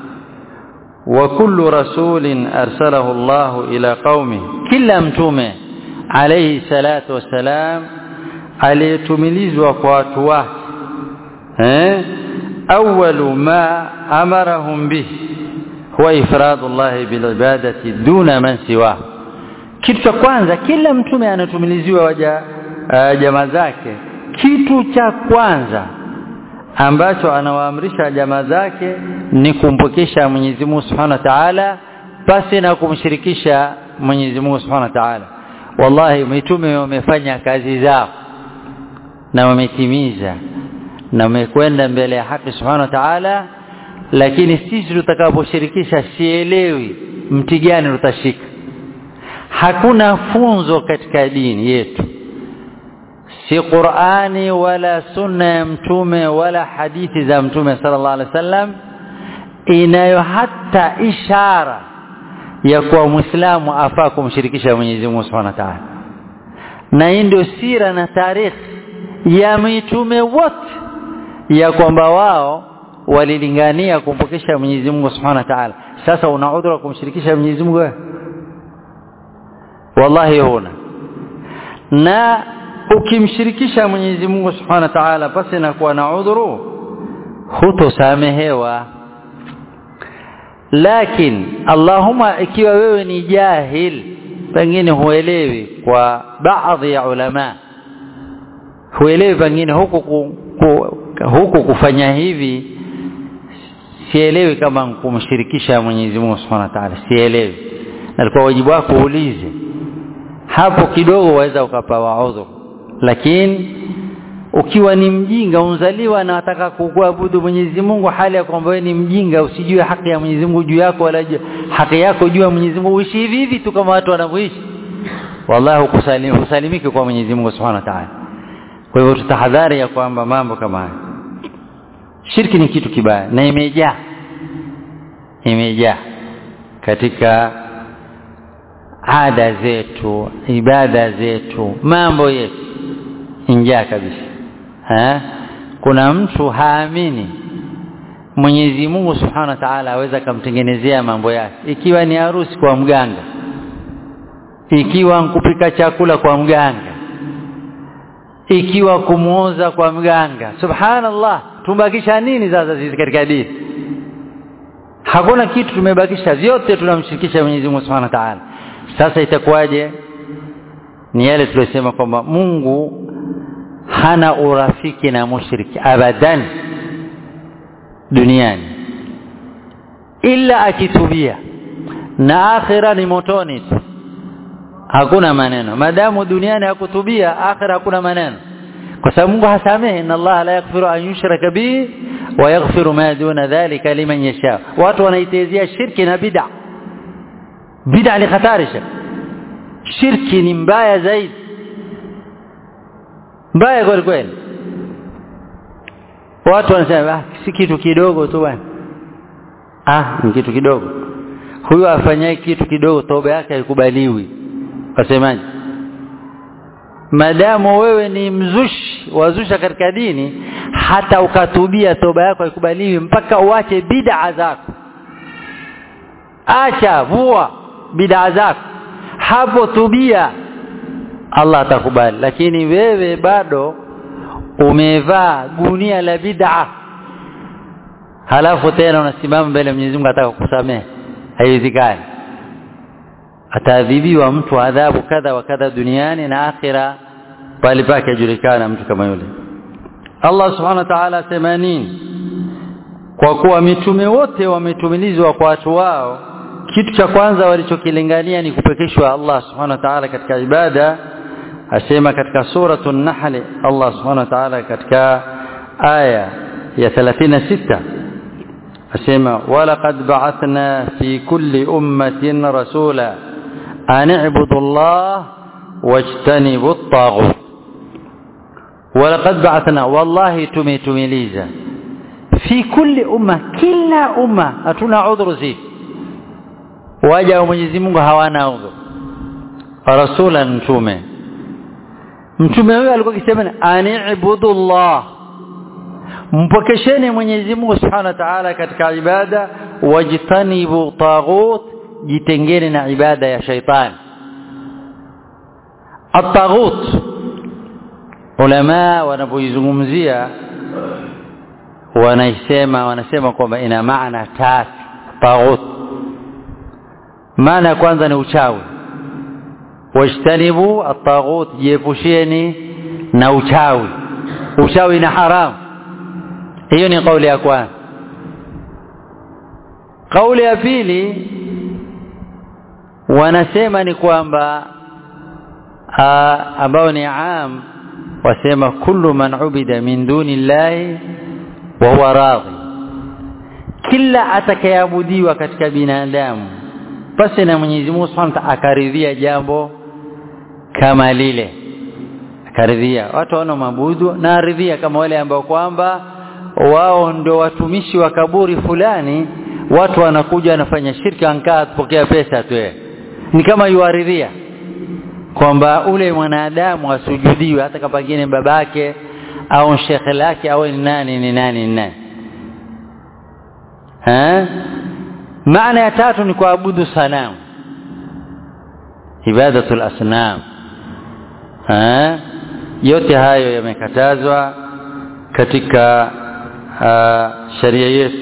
وكل رسول أرسله الله إلى قومه كلا متومه عليه الصلاة والسلام aliyetumilizwa kwa watu wake eh awwalu ma amarahum bihi huwa ifradu llahi bilibadati duna man siwa kitu cha kwanza kila mtume anatumiliziwa waja uh, jamaa zake kitu cha kwanza ambacho anawaamrisha jamaa zake ni kumpokesha Mwenyezi Mungu Subhanahu wa Ta'ala pasi na kumshirikisha Mwenyezi Mungu Subhanahu wa Ta'ala wallahi mitume wamefanya kazi zao na wametimiza na wamekwenda mbele ya haki Subhanahu wa Ta'ala lakini sisi tutakaposhirikisha sielewi mti gani tutashika hakuna funzo katika dini yetu si Qur'ani wala sunna ya mtume wala hadithi za mtume sallallahu alaihi wasallam inayo hata ishara ya kuwa muislamu afaa kumshirikisha Mwenyezi Mungu Subhanahu wa Ta'ala na hii ndio sira na tarikhi ya mitume wote ya kwamba wao walilingania kumpokesha Mwenyezi Mungu Subhanahu wa Ta'ala sasa una udhuru kumshirikisha Mwenyezi Mungu wewe wallahi huna na ukimshirikisha Mwenyezi Mungu Subhanahu wa Ta'ala pasi na kuwa na udhuru hutosamehewa lakini Allahumma ikiwa wewe ni jahil pengine huelewi kwa baadhi ya ulama huelewi pengine huku ku, ku, huku kufanya hivi sielewi kama kumshirikisha Mwenyezi Mungu Subhanahu wa Ta'ala sielewi na kwa wajibu wako uulize hapo kidogo waweza ukapawa udhuru lakini ukiwa ni mjinga unzaliwa na wataka kuabudu Mwenyezi Mungu hali ya kwamba wewe ni mjinga usijue haki ya Mwenyezi Mungu juu yako wala haki yako juu ya Mwenyezi Mungu uishi hivi hivi tu kama watu wanavyoishi wallahi hukusalim, husalimiki kwa Mwenyezi Mungu Subhanahu wa Ta'ala kwa hivyo tutahadhari ya kwamba mambo kama haya shirki ni kitu kibaya na imejaa imejaa katika ada zetu ibada zetu mambo yetu injaa kabisa ha? kuna mtu haamini Mwenyezi Mungu Subhanahu wa Ta'ala aweza kumtengenezea mambo yake ikiwa ni harusi kwa mganga ikiwa kupika chakula kwa mganga ikiwa kumuoza kwa mganga subhanallah tumebakisha nini sasa sisi katika dini hakuna kitu tumebakisha vyote tunamshirikisha Mwenyezi Mungu Subhanahu wa Ta'ala sasa itakuwaje ni yale tuliyosema kwamba Mungu hana urafiki na mushriki abadan duniani ila akitubia na akhira ni motoni tu hakuna maneno madamu duniani hakutubia akhira hakuna maneno kwa sababu Mungu hasamehe inna Allah la yaghfiru an yushraka bihi wa yaghfiru ma duna dhalika liman yasha watu wanaitezea shirki na bid'a bid'a ni khatarisha shirki ni mbaya zaidi mbaya kweli kweli watu wanasema ah si kitu kidogo tu bwana ah ni kitu kidogo huyu afanyaye kitu kidogo toba yake haikubaliwi wasemaje madamu wewe ni mzushi wazusha katika dini hata ukatubia toba yako haikubaliwi mpaka uache bid'a zako acha vua bid'a zako hapo tubia Allah atakubali lakini wewe bado umevaa gunia la bid'a halafu tena unasimama mbele Mwenyezi Mungu ataka kukusamehe haiwezekani ataadhibiwa mtu adhabu kadha wa kadha duniani na akhira pale pake ajulikana mtu kama yule Allah subhanahu wa ta'ala asema nini kwa kuwa mitume wote wametumilizwa kwa watu wao kitu cha kwanza walichokilingania ni kupekeshwa Allah subhanahu wa ta'ala katika ibada asema katika suratul nahl Allah subhanahu wa ta'ala katika aya ya 36 asema walaqad ba'athna fi kulli ummatin rasula an i'budu Allah wajtanibu at-taghut walaqad ba'athna wallahi tumetumiliza fi kulli umma kila umma hatuna udhuru zipi waja wa Mwenyezi Mungu hawana udhu rasulan mtume mtume huyo alikuwa akisema ani'budu Allah mpokesheni Mwenyezi Mungu Subhanahu wa Ta'ala katika ibada wajtanibu taghut jitengeni na ibada ya shaitani at-taghut ulama wanapoizungumzia wanaisema wanasema kwamba ina maana tatu taghut maana ya kwanza ni uchawi wajtanibu at-taghut jiepusheni na uchawi uchawi na haramu hiyo ni kauli ya kwanza kauli ya pili wanasema ni kwamba ambao ni am wasema kullu man ubida min duni llahi wa huwa radhi kila atakayeabudiwa katika binadamu basi na Mwenyezi Mungu Subhanahu wa akaridhia jambo kama lile akaridhia watu wana mabudu na aridhia kama wale ambao kwamba wao ndio watumishi wa kaburi fulani watu wanakuja wanafanya shirki ankaa kupokea pesa tu ni kama yuaridhia kwamba ule mwanadamu asujudiwe hata kama pengine babake au shekhe lake au ni nani ni nani ni nani ha maana ya tatu ni kuabudu sanamu ibadatul asnam ha yote hayo yamekatazwa katika sharia yetu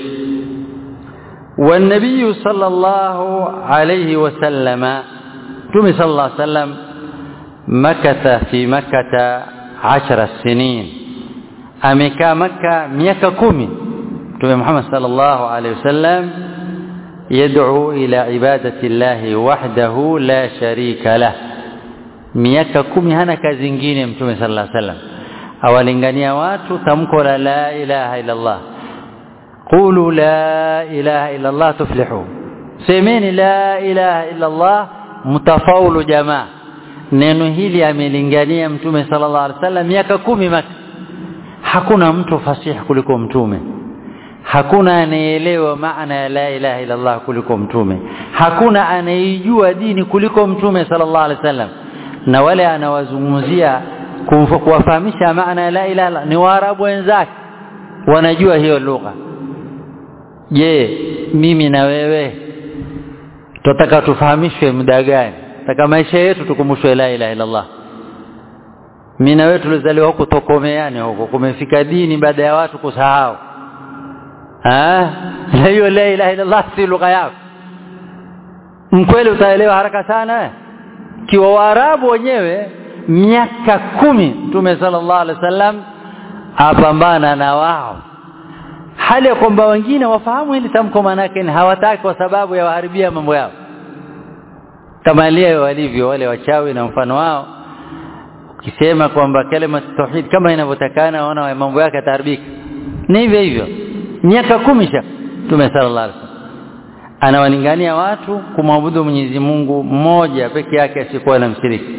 والنبي صلى الله عليه وسلم تومي صلى الله عليه وسلم مكث في مكة عشر سنين أمكا مكة ميكا كومي تومي محمد صلى الله عليه وسلم يدعو إلى عبادة الله وحده لا شريك له miaka kumi hana kazi nyingine mtume sallallahu alaihi wasallam awalingania watu tamko la la ilaha illa Allah qulu la ilaha illa Allah tuflihu semeni la ilaha illa Allah mtafaulu jamaa neno hili amelingania mtume sallallahu alaihi wasallam miaka kumi maka hakuna mtu fasihi kuliko mtume hakuna anayeelewa maana ya la ilaha illa Allah kuliko mtume hakuna anayejua dini kuliko mtume sallallahu alaihi wasallam na wale anawazungumzia kuwafahamisha maana ya la ilaha ni waarabu wenzake wanajua hiyo lugha je mimi na wewe tunataka tufahamishwe muda gani taka maisha yetu tukumbushwe la ilaha illa Allah mimi na wewe tulizaliwa huko tokomeani huko kumefika dini baada ya watu kusahau ah na hiyo la ilaha illa Allah si lugha yako mkweli utaelewa haraka sana eh? kiwa waarabu wenyewe miaka kumi mtume sallallahu alaihi wasallam apambana na wao hali ya kwamba wengine wafahamu hili tamko manake ni hawataki kwa sababu ya waharibia mambo yao kama leo walivyo wale wachawi na mfano wao ukisema kwamba kalima tauhid kama inavyotakana waona mambo yake yataharibika ni hivyo hivyo miaka kumi sha mtume sallallahu alaihi wasallam anawalingania watu kumwabudu Mwenyezi Mungu mmoja peke yake asiyekuwa na mshiriki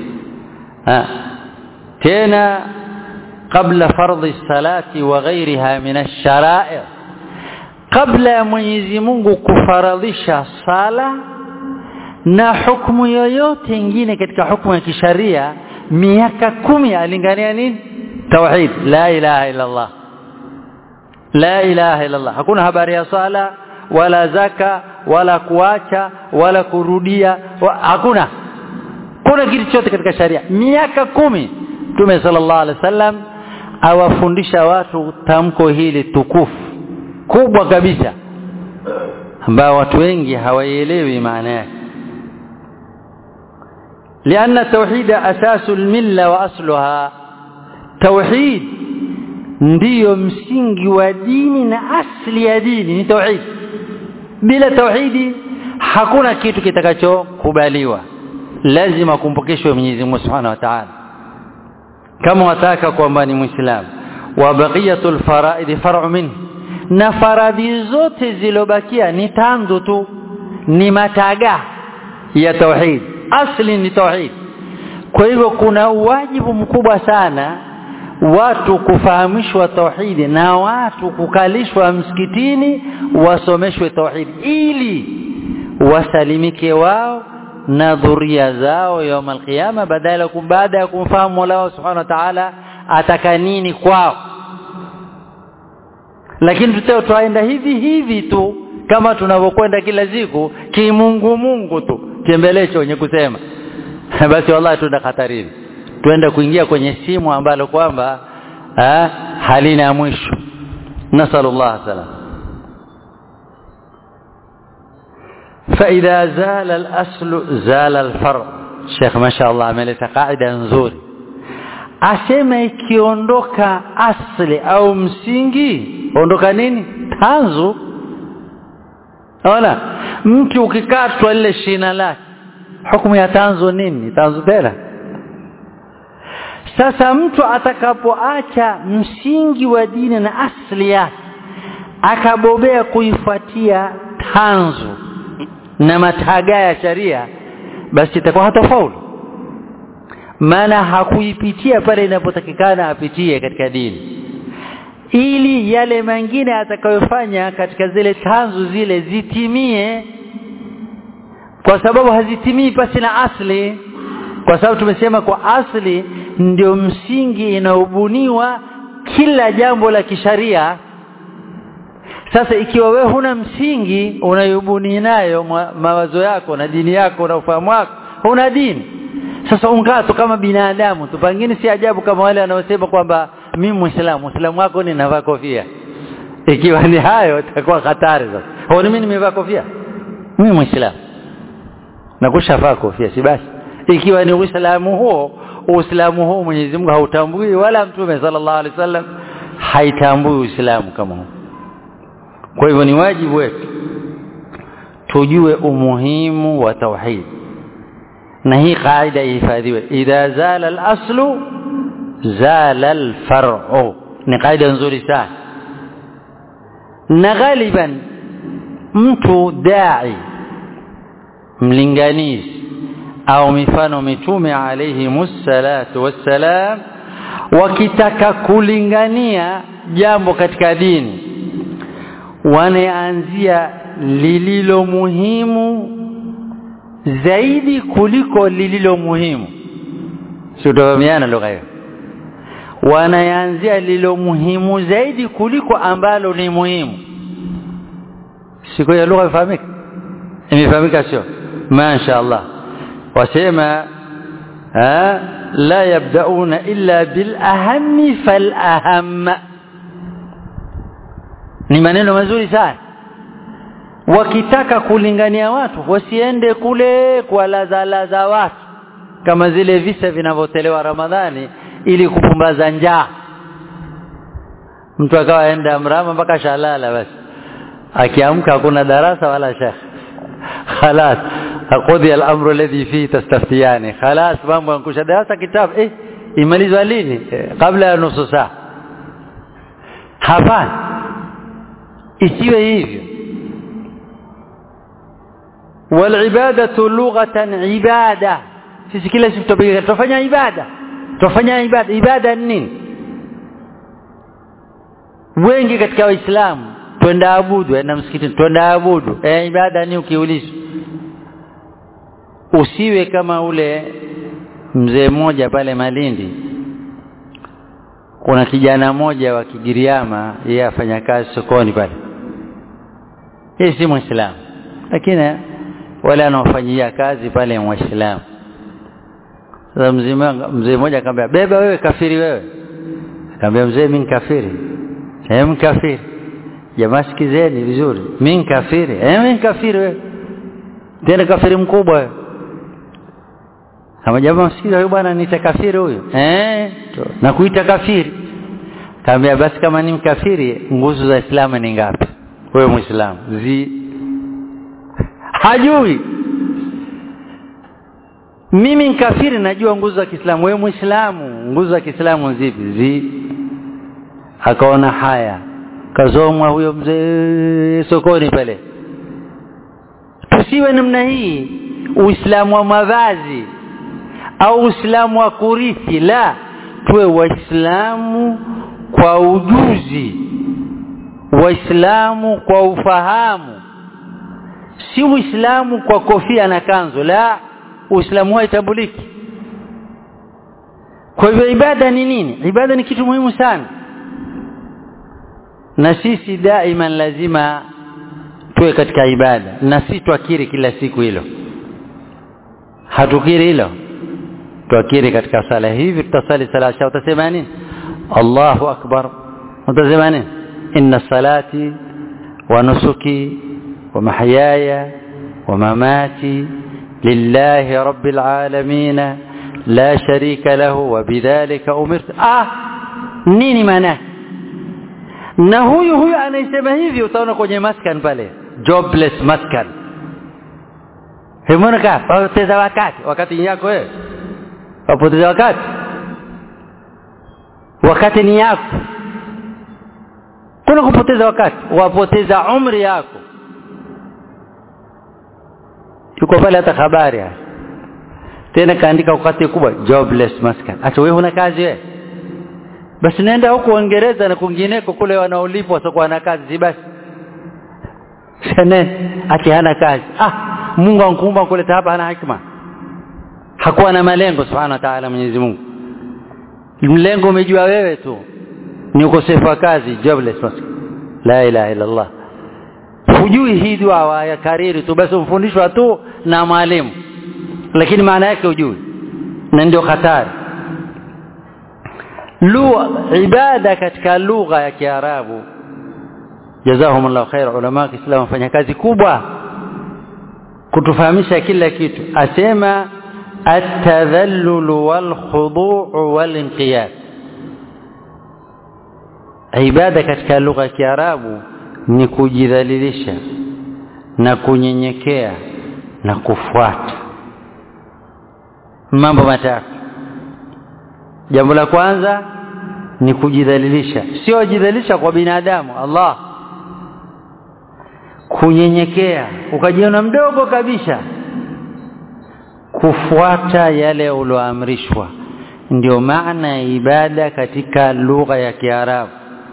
tena kabla fardhi salati wa ghairiha min ash-shara'i kabla ya Mwenyezi Mungu kufaradhisha sala na hukumu yoyote ingine katika hukumu ya kisharia miaka kumi alingania nini tauhid la ilaha illa Allah la ilaha illa Allah hakuna habari ya sala wala zaka wala kuacha wala kurudia wa, hakuna kuna kitu chote katika sharia miaka kumi Mtume sallallahu alaihi wasallam awafundisha watu tamko hili tukufu kubwa kabisa ambao watu wengi hawaielewi maana yake لأن التوحيد أساس الملة وأصلها توحيد ndiyo msingi wa dini na asli ya dini ni tauhid bila tauhidi hakuna kitu kitakachokubaliwa lazima kumpokeshwe Mwenyezi Mungu Subhanahu wa Ta'ala kama wataka kwamba ni muislamu wa baqiyatul faraid far'u min na faradhi zote zilobakia ni tanzu tu ni mataga ya tauhid asli ni tauhid kwa hivyo kuna wajibu mkubwa sana watu kufahamishwa tauhidi na watu kukalishwa msikitini wasomeshwe tauhidi ili wasalimike wao na dhuria zao yaum alqiyama badala baada ya kumfahamu Mola wao subhanahu wa ta'ala ataka nini kwao lakini tutao twaenda hivi hivi tu kama tunavyokwenda kila siku kimungu mungu tu kiembelecho wenye kusema basi wallahi tuna hatarini tuende kuingia kwenye simu ambalo kwamba halina mwisho nasallallahu salam فإذا زال الأصل زال الفرع شيخ ما شاء الله ameleta qaida nzuri asema ikiondoka asli au msingi ondoka nini tanzu ona mtu ukikatwa lile shina lake hukumu ya tanzu nini tanzu tena sasa mtu atakapoacha msingi wa dini na asli yake akabobea kuifuatia tanzu na mataga ya sharia basi itakuwa hatafaulu maana hakuipitia pale inapotakikana apitie katika dini ili yale mengine atakayofanya katika zile tanzu zile zitimie kwa sababu hazitimii pasi na asli kwa sababu tumesema kwa asli ndio msingi inaobuniwa kila jambo la kisharia sasa ikiwa wewe huna msingi unayobuni nayo mawazo yako na dini yako na ufahamu wako huna dini sasa ungato kama binadamu tu pengine si ajabu kama wale wanaosema kwamba mimi muislamu muislamu wako ni navaa kofia ikiwa ni hayo itakuwa hatari sasa au mimi nimevaa kofia mimi muislamu na kushavaa kofia si basi ikiwa ni uislamu huo uislamu huo Mwenyezi Mungu hautambui wala mtume sallallahu alaihi wasallam haitambui uislamu kama huo kwa hivyo ni wajibu wetu tujue umuhimu wa tauhid na hii kaida ihifadhiwe idha zala al-aslu zala al-far'u ni kaida nzuri sana na ghaliban mtu dai mlinganizi au mifano mitume alayhi musallatu wassalam wakitaka kulingania jambo katika dini wanaanzia lililo muhimu zaidi kuliko lililo muhimu sitofahamiana lugha hiyo wanaanzia lililo muhimu zaidi kuliko ambalo ni muhimu siku ya lugha ifahamika imefahamika sio masha Allah wasema la yabdauna illa bil ahammi fal ahamma ni maneno mazuri sana wakitaka kulingania watu wasiende kule kwa lazalaza watu kama zile visa vinavyotolewa Ramadhani ili kupumbaza njaa mtu akawa aenda mrama mpaka shalala basi akiamka hakuna darasa wala shekh خلاص قضي الامر الذي فيه تستفتيان خلاص mambo yankusha darasa kitabu eh imalizwa lini eh, kabla ya nusu saa hapana isiwe hivyo walibadatu lughatan ibada sisi kila siku tupiga tufanya ibada tufanya ibada ibada ni nini wengi katika waislamu twenda abudu enda msikitini twenda abudu eh ibada ni ukiulizwa usiwe kama ule mzee mmoja pale Malindi kuna kijana mmoja wa Kigiriama yeye afanya kazi sokoni pale yeye si muislamu lakini wale anaofanyia kazi pale muislamu sasa mzee mzee mmoja akamwambia beba wewe kafiri wewe akamwambia mzee mimi kafiri eh kafiri jamaa sikizeni vizuri mimi kafiri eh mimi kafiri wewe tena kafiri mkubwa wewe kama jamaa msikiza huyu bwana niita kafiri huyu eh na kuita kafiri kaambia basi kama ni mkafiri nguzo za Islamu ni ngapi wewe muislamu zi hajui mimi kafiri najua nguzo za Kiislamu wewe muislamu nguzo za Kiislamu zipi zi akaona haya kazomwa huyo mzee sokoni pale tusiwe namna hii uislamu wa mavazi au uislamu wa kurithi la tuwe waislamu kwa ujuzi waislamu kwa ufahamu si uislamu kwa kofia na kanzu la uislamu haitambuliki kwa hivyo ibada ni nini ibada ni kitu muhimu sana na sisi daima lazima tuwe katika ibada na si twakiri kila siku hilo hatukiri hilo twakiri katika sala hivi tutasali sala sha utasema nini Allahu akbar utasema nini inna salati wa nusuki wa mahyaya wa mamati lillahi rabbil alamin la sharika lahu wa bidhalika umirtu ah nini maana na huyu huyu anaisema hivi utaona kwenye maskan pale jobless maskan Hemona ka wapoteza wakati wakati yako wewe wapoteza wakati wakati ni yako kuna kupoteza wakati wapoteza umri yako yuko pale hata habari tena kaandika wakati kubwa jobless maskan acha wewe huna kazi wewe basi nenda huko Uingereza na kwingineko kule wanaolipwa wasiokuwa na kazi si basi sene ati hana kazi ah Mungu ankuumba kuleta hapa hana hikma hakuwa na malengo subhanahu wa ta'ala Mwenyezi Mungu mlengo umejua wewe tu ni ukosefu wa kazi jobless maskan la ilaha illa Allah hujui hii dua ya kariri tu basi umfundishwa tu na mwalimu lakini maana yake hujui na ndio hatari lugha ibada katika lugha ya Kiarabu jazahumullahu khair ulama wa Kiislamu wafanya kazi kubwa kutufahamisha kila kitu asema at-tadhallul wal khudu' wal inqiyad ibada katika lugha ya Kiarabu ni kujidhalilisha na kunyenyekea na kufuata mambo matatu jambo la kwanza ni kujidhalilisha sio jidhalilisha kwa binadamu Allah kunyenyekea ukajiona mdogo kabisa kufuata yale ulioamrishwa ndio maana ya ibada katika lugha ya Kiarabu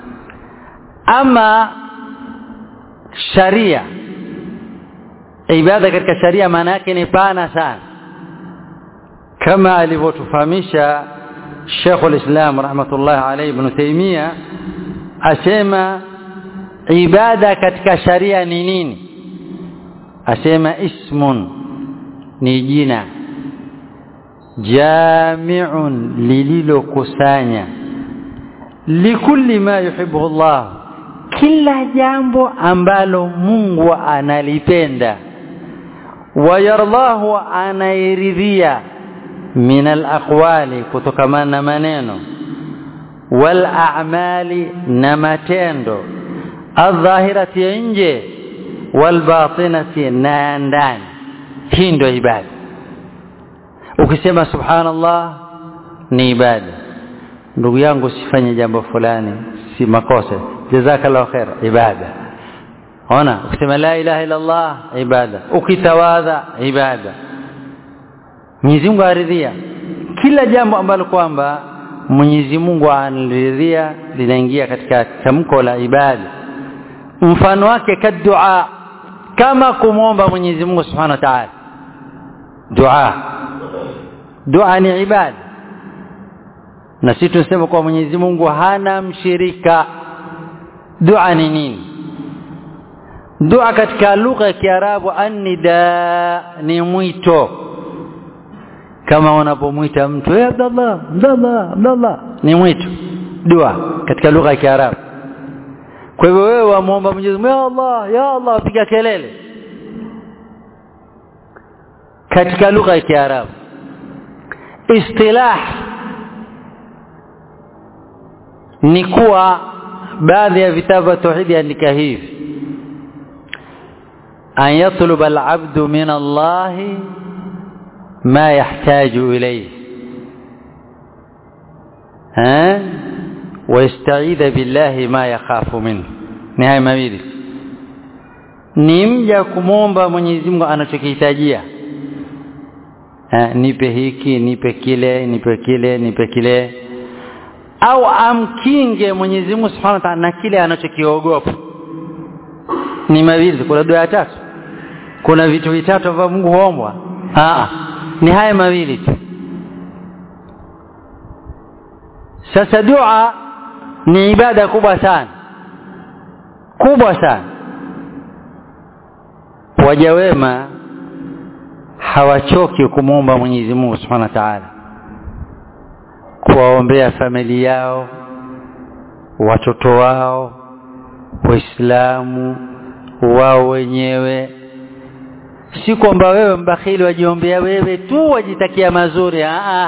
ama sharia ibada katika sharia maana yake ni pana sana kama alivyotufahamisha Sheikh al-Islam rahmatullah alayhi ibn Taymiyyah asema ibada katika sharia ni nini asema ismun ni jina jami'un lililokusanya likulli ma yuhibbu Allah kila jambo ambalo Mungu analipenda wayardahu anairidhia min alaqwali kutokamana na maneno wal a'mali na matendo adh-dhahirati ya nje wal batinati na ndani hii ndio ibada ukisema subhanallah ni ibada ndugu yangu sifanye jambo fulani si makosa jazakallahu khair ibada ona ukisema la ilaha illa allah ibada ukitawadha ibada Mwenyezi Mungu aridhia kila jambo ambalo kwamba Mwenyezi Mungu anaridhia linaingia katika tamko la ibada mfano wake kadua kama kumwomba Mwenyezi Mungu Subhanahu wa Ta'ala dua dua ni ibada na sisi tunasema kwa Mwenyezi Mungu hana mshirika dua ni nini dua katika lugha ya Kiarabu annida ni mwito kama unapomwita mtu hey Abdallah Abdallah Abdallah ni mwito dua katika lugha ya Kiarabu kwa hivyo wewe wamuomba Mwenyezi Mungu ya Allah ya Allah piga kelele katika lugha ya Kiarabu istilah ni kuwa baadhi ya vitabu vya tauhidi andika hivi an yatluba al-abdu min Allah ma yahtaju ilayhi ha wasta'idha billahi ma yakhafu minhu ni haya mawili ni mja kumwomba Mwenyezi Mungu anachokihitajia nipe hiki nipe kile nipe kile nipe kile au amkinge Mwenyezi Mungu Subhanahu wa Ta'ala na kile anachokiogopa ni mawili kuna dua ya tatu kuna vitu vitatu ambavyo Mungu huombwa ah ni haya mawili tu sasa dua ni ibada kubwa sana kubwa sana waja wema hawachoki kumwomba Mwenyezi Mungu Subhanahu wa Ta'ala kuwaombea familia yao watoto wao waislamu wao wenyewe si kwamba wewe mbakhili wajiombea wewe tu wajitakia mazuri a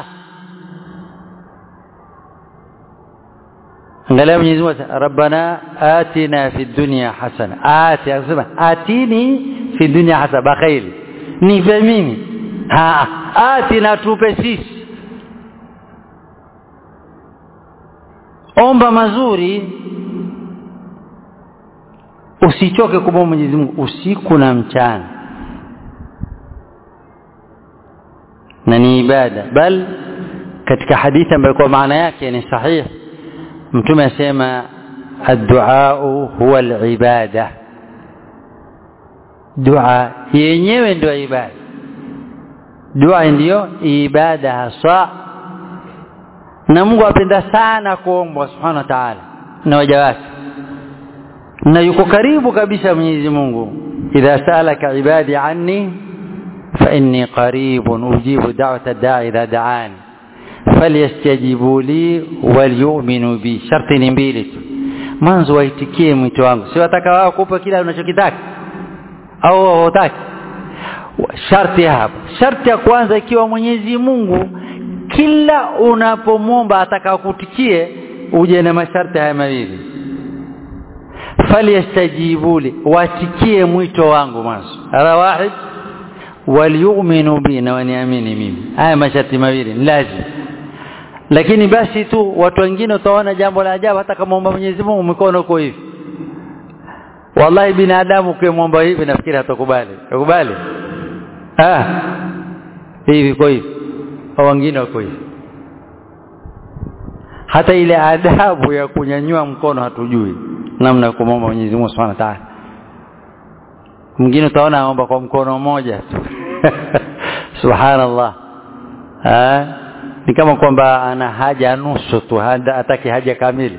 angalia Mwenyezi Mungu Rabbana atina fi dunya hasana ati akasema atini fi dunya hasana bakhili nipe mimi ah atina tupe sisi omba mazuri usichoke kumwomba Mwenyezi Mungu usiku na mchana na ni ibada bal katika hadithi ambayo kwa maana yake ni sahihi mtume asema addu'a huwa alibada dua yenyewe ndio ibada dua ndiyo ibada hasa na Mungu apenda sana kuombwa subhanahu wa ta'ala na waja wake na yuko karibu kabisa Mwenyezi Mungu idha salaka ibadi anni fa inni qaribun ujibu da'wata da'i idha da'ani falyastajibu li walyu'minu bi sharti ni mbili tu mwanzo waitikie mwito wangu si wataka wao kupa kila unachokitaka au hawataki sharti hapa sharti ya kwanza ikiwa Mwenyezi Mungu kila unapomwomba atakakutikie uje na masharti haya mawili falyastajibu li watikie mwito wangu mwanzo ala wahid waliyu'minu bi na waniamini mimi haya masharti mawili lazima lakini basi tu watu wengine utaona jambo la ajabu hata kama muomba Mwenyezi Mungu mikono uko hivi wallahi binadamu ukimwomba hivi nafikiri hatakubali ukubali ah hivi kwa hivi au wengine wako hivi hata ile adabu ya kunyanyua mkono hatujui namna ya kumwomba Mwenyezi Mungu Subhanahu wa Ta'ala mwingine utaona aomba kwa mkono mmoja tu subhanallah ah ni kama kwamba ana haja nusu tu hataki haja kamili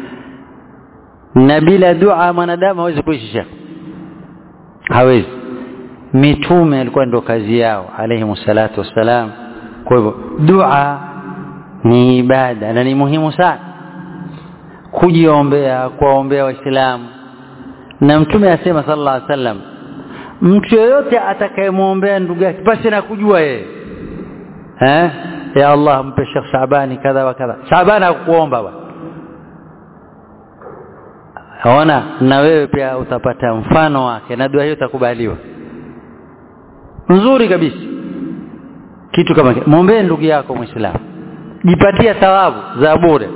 na bila dua mwanadamu hawezi kuishi hawezi mitume alikuwa ndio kazi yao alayhi salatu wassalam kwa hivyo dua ni ibada na ni muhimu sana kujiombea kuwaombea waislamu na mtume asema sallallahu alaihi wasallam mtu yoyote atakayemwombea ndugu yake basi na kujua yeye eh ya Allah mpe Sheikh Shabani kadha wa kadha Shabani akuomba bwana Ona na wewe pia utapata mfano wake na dua hiyo itakubaliwa nzuri kabisa kitu kama kile muombee ndugu yako muislamu jipatia thawabu za bure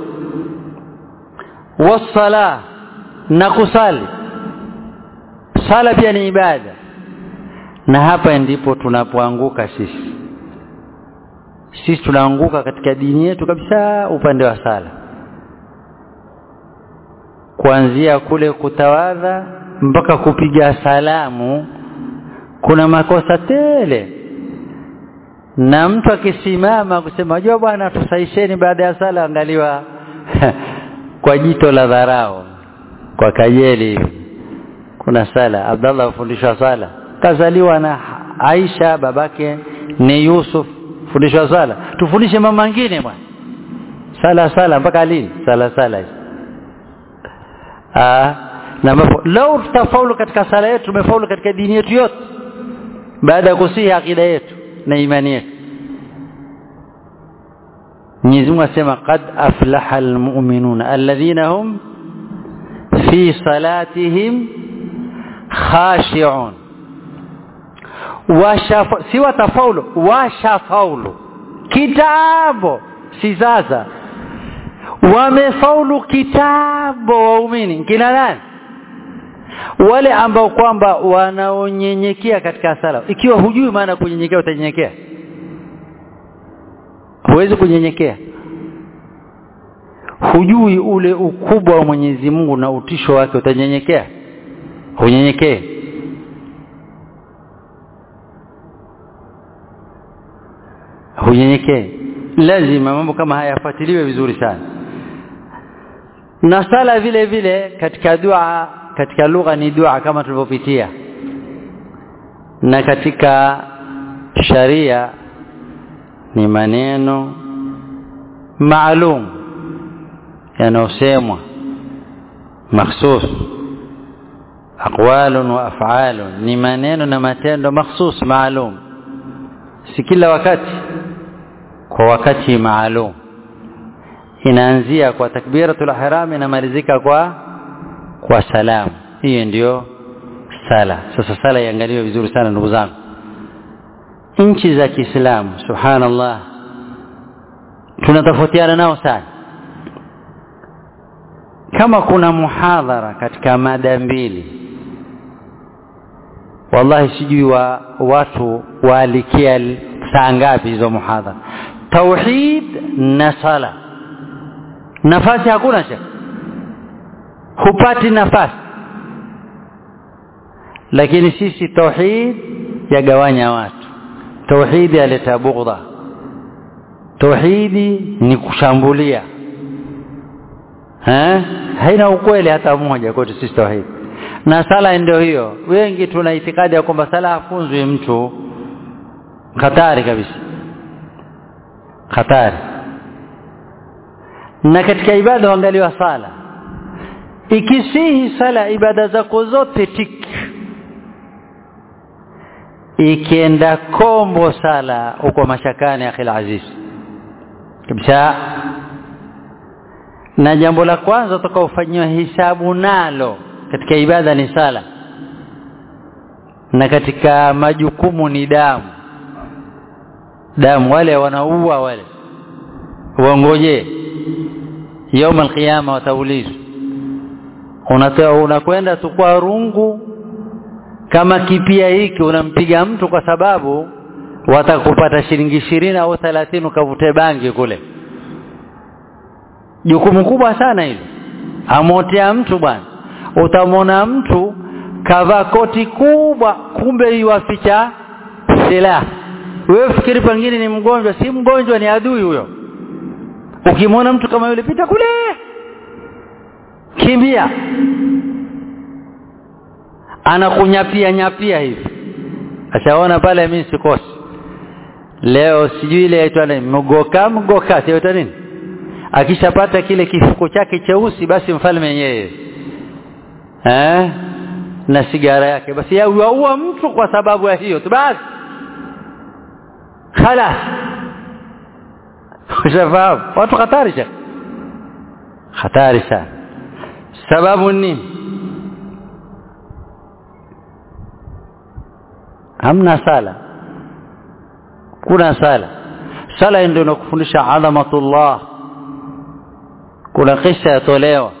wasala na kusali sala pia ni ibada na hapa ndipo tunapoanguka sisi sisi tunaanguka katika dini yetu kabisa upande wa sala kuanzia kule kutawadha mpaka kupiga salamu kuna makosa tele na mtu akisimama kusema unajua bwana tusaisheni baada ya sala angaliwa kwa jito la dharau kwa kajeli kuna sala Abdallah afundishwa sala kazaliwa na Aisha babake ni Yusuf fundishwa sala tufundishe mama mengine bwana sala sala mpaka lini sala sala ah na mapo lau tutafaulu katika sala yetu tumefaulu katika dini yetu yote baada ya kusihi akida yetu na imani yetu Mwenyezi Mungu asema qad aflaha almu'minuna alladhina hum fi salatihim khashi'un washafa si watafaulu washafaulu kitabo si sasa wamefaulu kitabo waumini kina nani wale ambao kwamba wanaonyenyekea katika sala ikiwa hujui maana kunyenyekea utanyenyekea huwezi kunyenyekea hujui ule ukubwa wa Mwenyezi Mungu na utisho wake utanyenyekea unyenyekee hunyenyekee lazima mambo kama haya yafuatiliwe vizuri sana na sala vile vile katika dua katika lugha ni dua kama tulivyopitia na katika sharia ni maneno maalum yanayosemwa makhsus aqwalun wa af'alun ni maneno na matendo makhsus maalum si kila wakati kwa wakati maalum inaanzia kwa takbiratul ihram inamalizika kwa kwa salamu hiyo ndio sala sasa sala iangaliwe vizuri sana ndugu zangu nchi za Kiislamu subhanallah tunatofautiana nao sana kama kuna muhadhara katika mada mbili wallahi sijui wa watu waalikia saa ngapi hizo muhadhara tauhid na sala nafasi hakuna shaka hupati nafasi lakini sisi tauhid yagawanya watu tauhidi yaleta bughdha tauhidi ni kushambulia eh haina ukweli hata mmoja kwetu sisi tauhid na sala ndio hiyo wengi tuna itikadi ya kwamba sala hafunzwi mtu hatari kabisa hatari na katika ibada huangaliwa sala ikisihi sala ibada zako zote tik ikienda kombo sala uko mashakani akhil aziz kabisa na jambo la kwanza utakaofanyiwa hisabu nalo katika ibada ni sala na katika majukumu ni damu damu wale wanaua wale wangoje يوم القيامه wataulizwa unatoa unakwenda tu kwa rungu kama kipia hiki unampiga mtu kwa sababu watakupata shilingi ishirini au thelathini ukavute bangi kule jukumu kubwa sana hilo amotea mtu bwana utamwona mtu kavaa koti kubwa kumbe iwaficha silaha wewe fikiri pengine ni mgonjwa si mgonjwa ni adui huyo ukimwona mtu kama yule pita kule kimbia anakunyapia nyapia hivi ashaona pale mimi sikosi leo sijui ile aitwa nini mgoka mgoka sio nini akishapata kile kifuko chake cheusi basi mfalme yeye eh na sigara yake basi yaua mtu kwa sababu ya hiyo tu basi خلاص ushafahamu watu hatari sana hatari sana sababu nini hamna sala kuna sala sala ndio inakufundisha adhamatullah kuna kisa yatolewa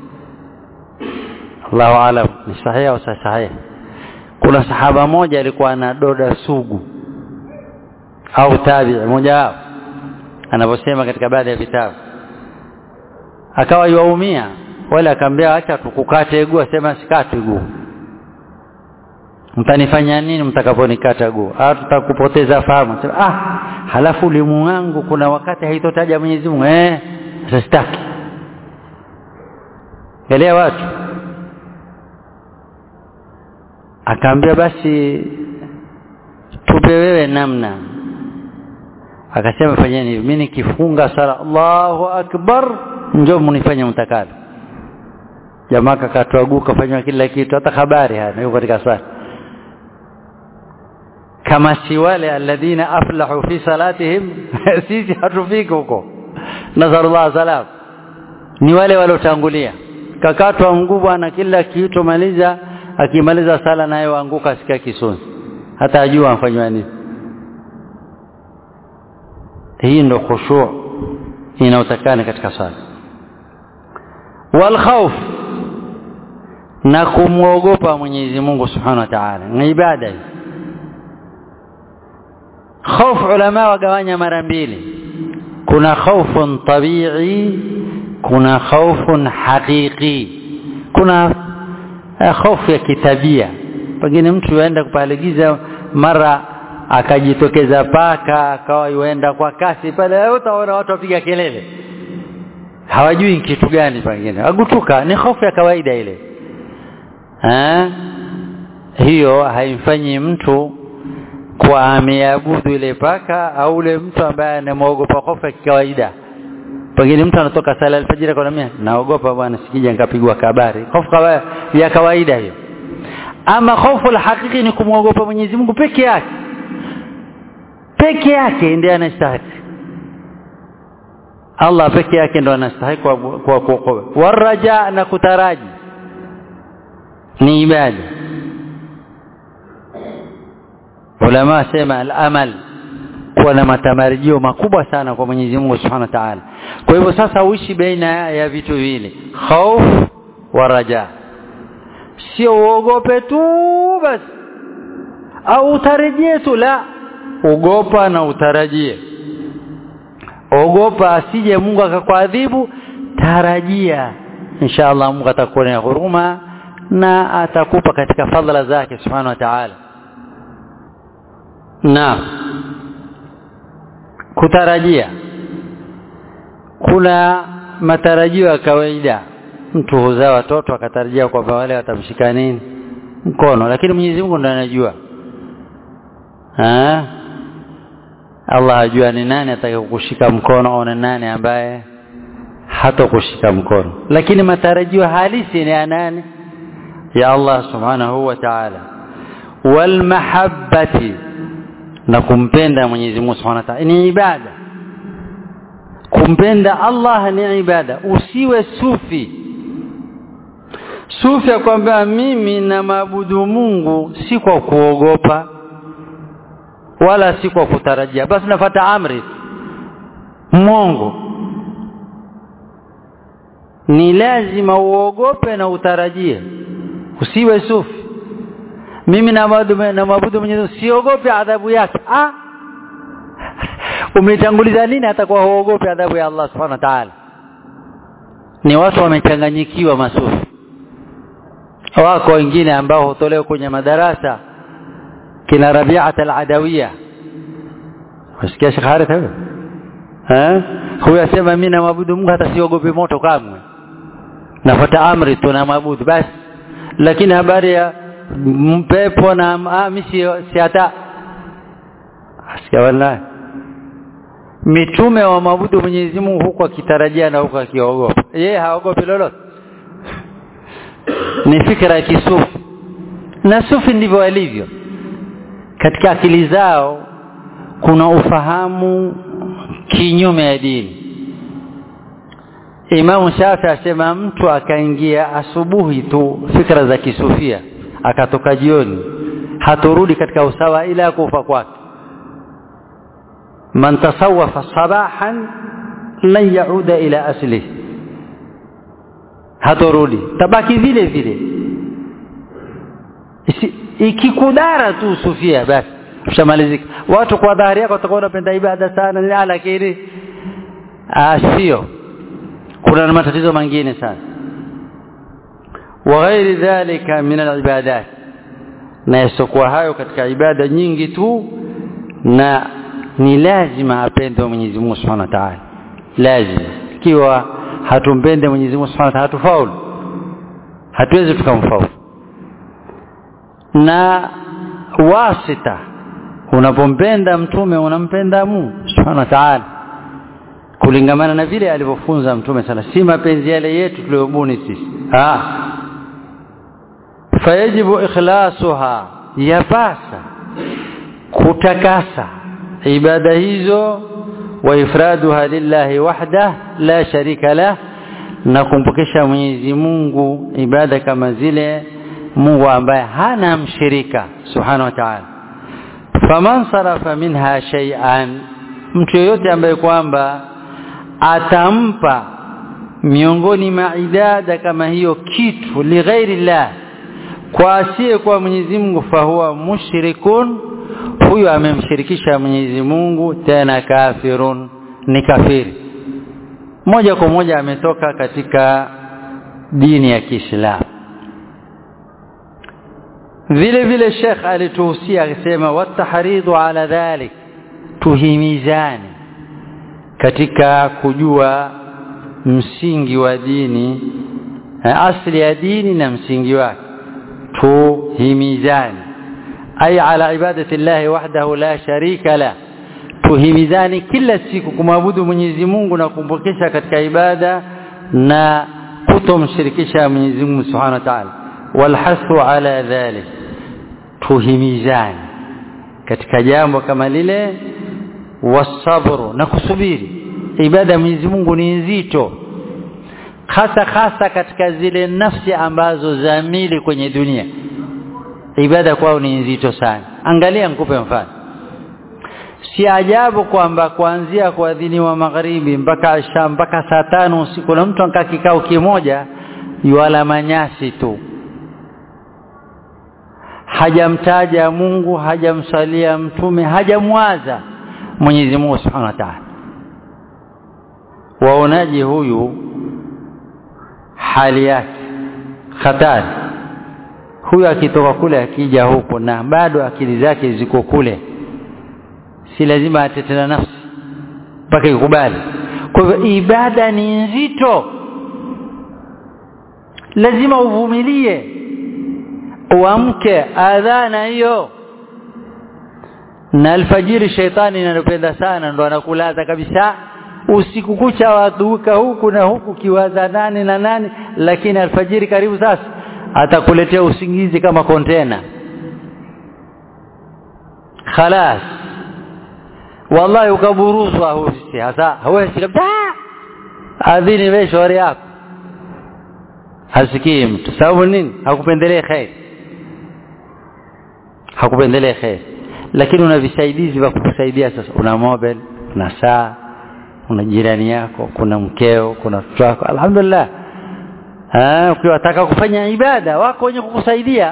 Allahu alam ni sahihi au sahihi kuna sahaba moja alikuwa na doda sugu au tabi'i mmoja wao anavyosema katika baadhi ya vitabu akawa yuaumia wala akamwambia acha tukukate guu asema sikate guu mtanifanya nini mtakaponikata guu au tutakupoteza fahamu sema ah halafu limu wangu kuna wakati haitotaja Mwenyezi Mungu eh sitaki elewa watu akaambia basi tupe wewe namna akasema fanyeni hivi mimi nikifunga sala Allahu akbar njoo mnifanye mtakalo jamaa kakatoa guu kafanya kila kitu hata habari hana yuko katika swala kama si wale alladhina aflahu fi salatihim sisi hatufiki huko nazarullah salam ni wale waliotangulia kakatwa mguu bwana kila kitu maliza akimaliza sala naye waanguka sikia kisuni hata ajua amfanywa nini hii ndo khushu' inayotakana katika sala wal khawf na kumwogopa Mwenyezi Mungu Subhanahu wa Ta'ala ni ibada hii خوف ulama wagawanya mara mbili kuna khaufun tabi'i kuna khaufun haqiqi kuna hofu ya kitabia pengine mtu aenda kupaligiza mara akajitokeza paka akawa yuenda kwa kasi pale utaona watu wapiga kelele hawajui kitu gani pengine agutuka ni hofu ya kawaida ile ha? hiyo haimfanyi mtu kwa ameabudu ile paka au ule mtu ambaye anamwogopa hofu ya kawaida pengine mtu anatoka sala alfajiri kwa mimi naogopa bwana sikija nikapigwa kabari hofu ya kawaida hiyo ama hofu la hakiki ni kumwogopa Mwenyezi Mungu peke yake peke yake ndiye anastahili Allah peke yake ndo anastahili kwa kwa kuokoa waraja na kutaraji ni ibada ulama sema al-amal kuwa na matamarjio makubwa sana kwa Mwenyezi Mungu Subhanahu wa Ta'ala kwa hivyo sasa uishi baina ya vitu viwili khauf wa raja sio uogope tu basi au utarejee tu la ogopa na utarajie ogopa asije Mungu akakuadhibu tarajia inshallah Mungu atakuonea huruma na atakupa katika fadhila zake subhanahu wa ta'ala na kutarajia kuna matarajio ya kawaida mtu huzaa watoto akatarajia kwamba wale watamshika nini mkono lakini Mwenyezi Mungu ndiye anajua ah Allah ajua ni nani atakayokushika mkono au ni nani ambaye hatakushika mkono lakini matarajio halisi ni ya nani ya Allah subhanahu wa ta'ala wal mahabbati na kumpenda Mwenyezi Mungu subhanahu wa ta'ala ni ibada kumpenda Allah ni ibada usiwe sufi sufi ya kwamba mimi na maabudu Mungu si kwa kuogopa wala si kwa kutarajia basi nafata amri Mungu ni lazima uogope na utarajie usiwe sufi mimi na maabudu na maabudu Mwenyezi siogope adhabu yake ah umetanguliza nini hata kwa uogope adhabu ya Allah subhanahu wa ta'ala ni watu wamechanganyikiwa masufi wako wengine ambao hutolewa kwenye madarasa kina Rabi'at al-Adawiyya wasikia Sheikh Harith huyo eh huyo asema mimi na maabudu Mungu hata siogopi moto kamwe nafuata amri tu na maabudu basi lakini habari ya mpepo na ah, mimi si hata asikia wallahi mitume wa maabudu Mwenyezi Mungu huko akitarajia na huko akiogopa yeye haogopi lolote ni fikra ya kisufi na sufi ndivyo walivyo katika akili zao kuna ufahamu kinyume ya dini Imam Shafi asema mtu akaingia asubuhi tu fikra za kisufia akatoka jioni haturudi katika usawa ila kufa kwake man tasawwafa sabahan lan yauda ila asli haturudi tabaki vile vile ikikudara tu sufia basi ushamalizika watu kwa dhahari yako watakuwa wanapenda ibada sana lakini sio kuna matatizo mengine sana وغير ذلك من العبادات na yasokuwa hayo katika ibada nyingi tu na ni lazima apende Mwenyezi Mungu Subhanahu wa Ta'ala lazima ikiwa hatumpende Mwenyezi Mungu Subhanahu wa Ta'ala hatufaulu hatuwezi tukamfaulu na wasita unapompenda mtume unampenda Mungu Subhanahu wa Ta'ala kulingamana na vile alivyofunza mtume sana si mapenzi yale yetu tuliyobuni sisi ah fayajibu ikhlasuha yapasa kutakasa ibada hizo wa ifraduha lillahi wahda la sharika lah na kumpokesha Mwenyezi Mungu ibada kama zile Mungu ambaye hana mshirika subhanahu wa ta'ala faman sarafa minha shay'an mtu yoyote ambaye kwamba atampa miongoni mwa ibada kama hiyo kitu lighairi llah kwa asiye kwa Mwenyezi Mungu fahuwa mushrikun huyo amemshirikisha Mwenyezi Mungu tena kafirun ni kafiri moja kwa moja ametoka katika dini ya Kiislamu vile vile Sheikh alituhusia akisema wataharidhu ala dhalik tuhimizane katika kujua msingi wa dini asli ya dini na msingi wake tuhimizane ay ala ibadati llahi wahdahu la sharika la tuhimizane kila siku kumwabudu Mwenyezi Mungu na kumpokesha katika ibada na kutomshirikisha Mwenyezi Mungu Subhanahu wa Ta'ala walhasu ala dhalik tuhimizane katika jambo kama lile wasabru na kusubiri ibada ya Mwenyezi Mungu ni nzito hasa hasa katika zile nafsi ambazo zamili kwenye dunia ibada kwao ni nzito sana angalia nikupe mfano si ajabu kwamba kuanzia kuadhiniwa magharibi mpaka isha mpaka saa tano usiku na mtu ankaa kikao kimoja yuala manyasi tu hajamtaja Mungu hajamsalia mtume hajamwaza Mwenyezi Mungu Subhanahu wa Ta'ala waonaje huyu hali yake hatari huyu akitoka kule akija huko na bado akili zake ziko kule si lazima atete na nafsi mpaka ikubali kwa hivyo ibada ni nzito lazima uvumilie uamke adhana hiyo na alfajiri sheitani inanopenda sana ndo anakulaza kabisa usiku kucha waduka huku na huku kiwaza nani na nani lakini alfajiri karibu sasa atakuletea usingizi kama kontena khalas wallahi ukaburuzwa husi hasa hawezi kabisa adhini wewe shauri yako hasikii mtu sababu nini hakupendelea khair hakupendelea khair lakini una visaidizi vya kukusaidia sasa una mobile una saa una jirani yako kuna mkeo kuna mtoto wako alhamdulillah ah ukiwataka kufanya ibada wako wenye kukusaidia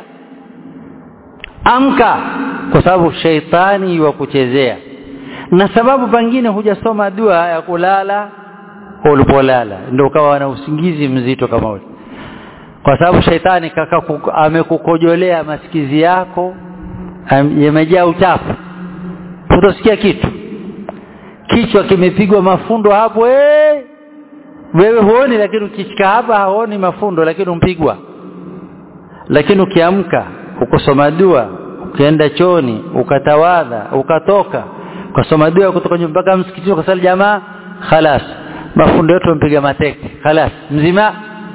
amka kwa sababu sheitani wa kuchezea na sababu pengine hujasoma dua ya kulala ulipolala ndio ukawa na usingizi mzito kama ule kwa sababu sheitani kaka amekukojolea masikizi yako yamejaa uchafu hutosikia kitu kichwa kimepigwa mafundo hapo eh wewe huoni lakini ukichika hapa haoni mafundo lakini umpigwa lakini ukiamka ukosoma dua ukienda choni ukatawadha ukatoka ukasoma dua kutoka mpaka msikitini ukasali jamaa khalas mafundo yote mpiga mateke khalas mzima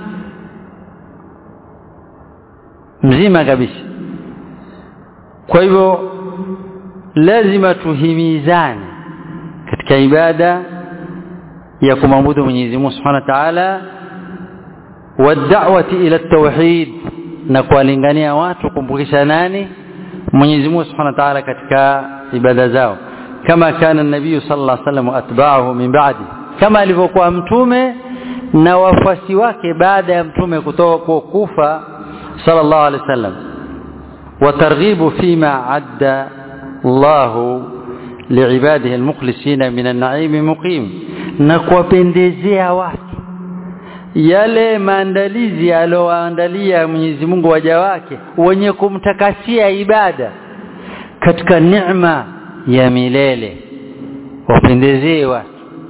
mzima kabisa kwa hivyo lazima tuhimizane katika ibada ya kumwabudu Mwenyezi Mungu Subhanahu wa Ta'ala wad'awati ila tauhid na kuwalingania watu kumpukisha nani Mwenyezi Mungu Subhanahu wa Ta'ala katika ibada zao kama kana nabii sallallahu alaihi wasallam atba'ahu min ba'di kama alivyokuwa mtume na wafuasi wake baada ya mtume kutoka kufa sallallahu alaihi wasallam وترغيب فيما عد الله لعباده المخلصين من النعيم مقيم na kuwapendezea watu yale maandalizi aliyoandalia Mwenyezi Mungu waja wake wenye kumtakasia ibada katika neema ya milele wapendezee watu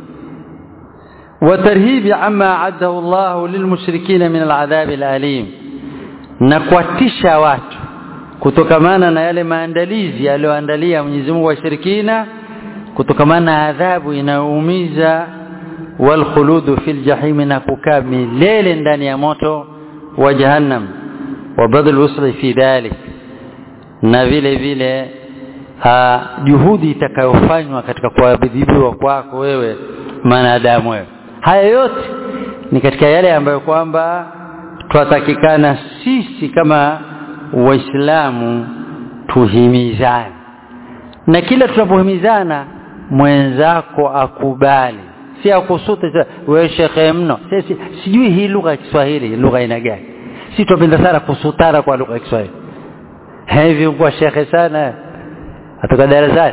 watarhibi amma addahu Allah lilmushrikina min al'adhab al'alim na kuwatisha watu kutokamana na yale maandalizi aliyoandalia Mwenyezi Mungu washirikina kutokamana na adhabu inayoumiza wal khuludu fil jahim na kukaa milele ndani ya moto wa jahannam wa badal usri fi dhalik na vile vile juhudi itakayofanywa katika kuadhibiwa kwako wewe mwanadamu wewe haya yote ni katika yale ambayo kwamba twatakikana sisi kama waislamu tuhimizane na kila tunapohimizana mwenzako akubali si akusute wewe shekhe mno sisi sijui hii lugha ya Kiswahili lugha ina gani si tupenda sana kusutana kwa lugha ya Kiswahili hivi kwa shekhe sana atoka darasani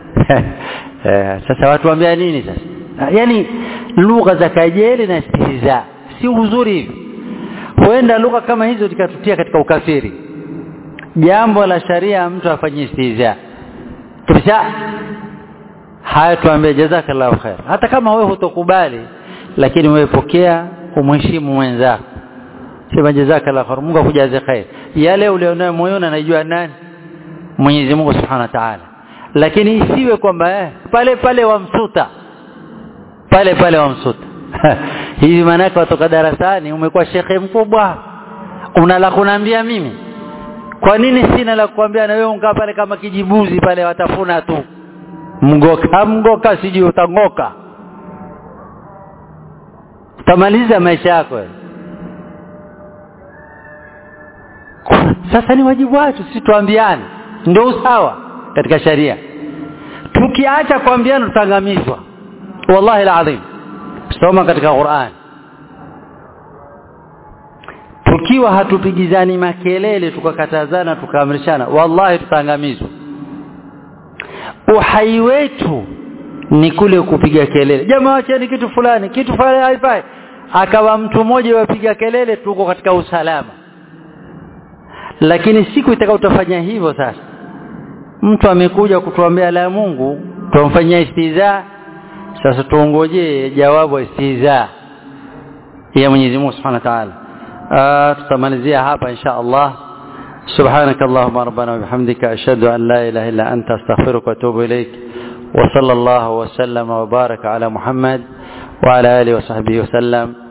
sasa watu waambia nini sasa yani lugha za kajeli na istihza si uzuri hivi huenda lugha kama hizo zikatutia katika ukafiri jambo la sharia mtu afanye istiza kabisa haya tuambie jazakallahu khair hata kama wewe hutokubali lakini wewe pokea umheshimu mwenzako sema jazakallahu khair Mungu akujaze khair yale ulionayo moyoni anajua nani Mwenyezi Mungu Subhanahu wa Ta'ala lakini isiwe kwamba eh, pale pale wamsuta pale pale wamsuta hivi maanake watoka darasani umekuwa shekhe mkubwa una la kuniambia mimi kwa nini sina la kukwambia na wewe ungaa pale kama kijibuzi pale watafuna tu mgoka mgoka sijui utangoka utamaliza maisha yako sasa ni wajibu wetu sisi tuambiane ndio usawa katika sharia tukiacha kuambiana tutaangamizwa wallahi alazim soma katika Qur'an tukiwa hatupigizani makelele tukakatazana tukaamrishana wallahi tutaangamizwa uhai wetu ni kule kupiga kelele jamaa wacheni kitu fulani kitu fulani haifai akawa mtu mmoja wapiga kelele tuko katika usalama lakini siku itakayotafanya hivyo sasa mtu amekuja kutuambia la Mungu tumfanyia istiza sasa tuongojee jawabu istiza ya Mwenyezi Mungu Subhanahu wa Ta'ala tutamalizia hapa insha Allah سبحانك اللهم ربنا وبحمدك أشهد أن لا إله إلا أنت أستغفرك وأتوب إليك وصلى الله وسلم وبارك على محمد وعلى آله وصحبه وسلم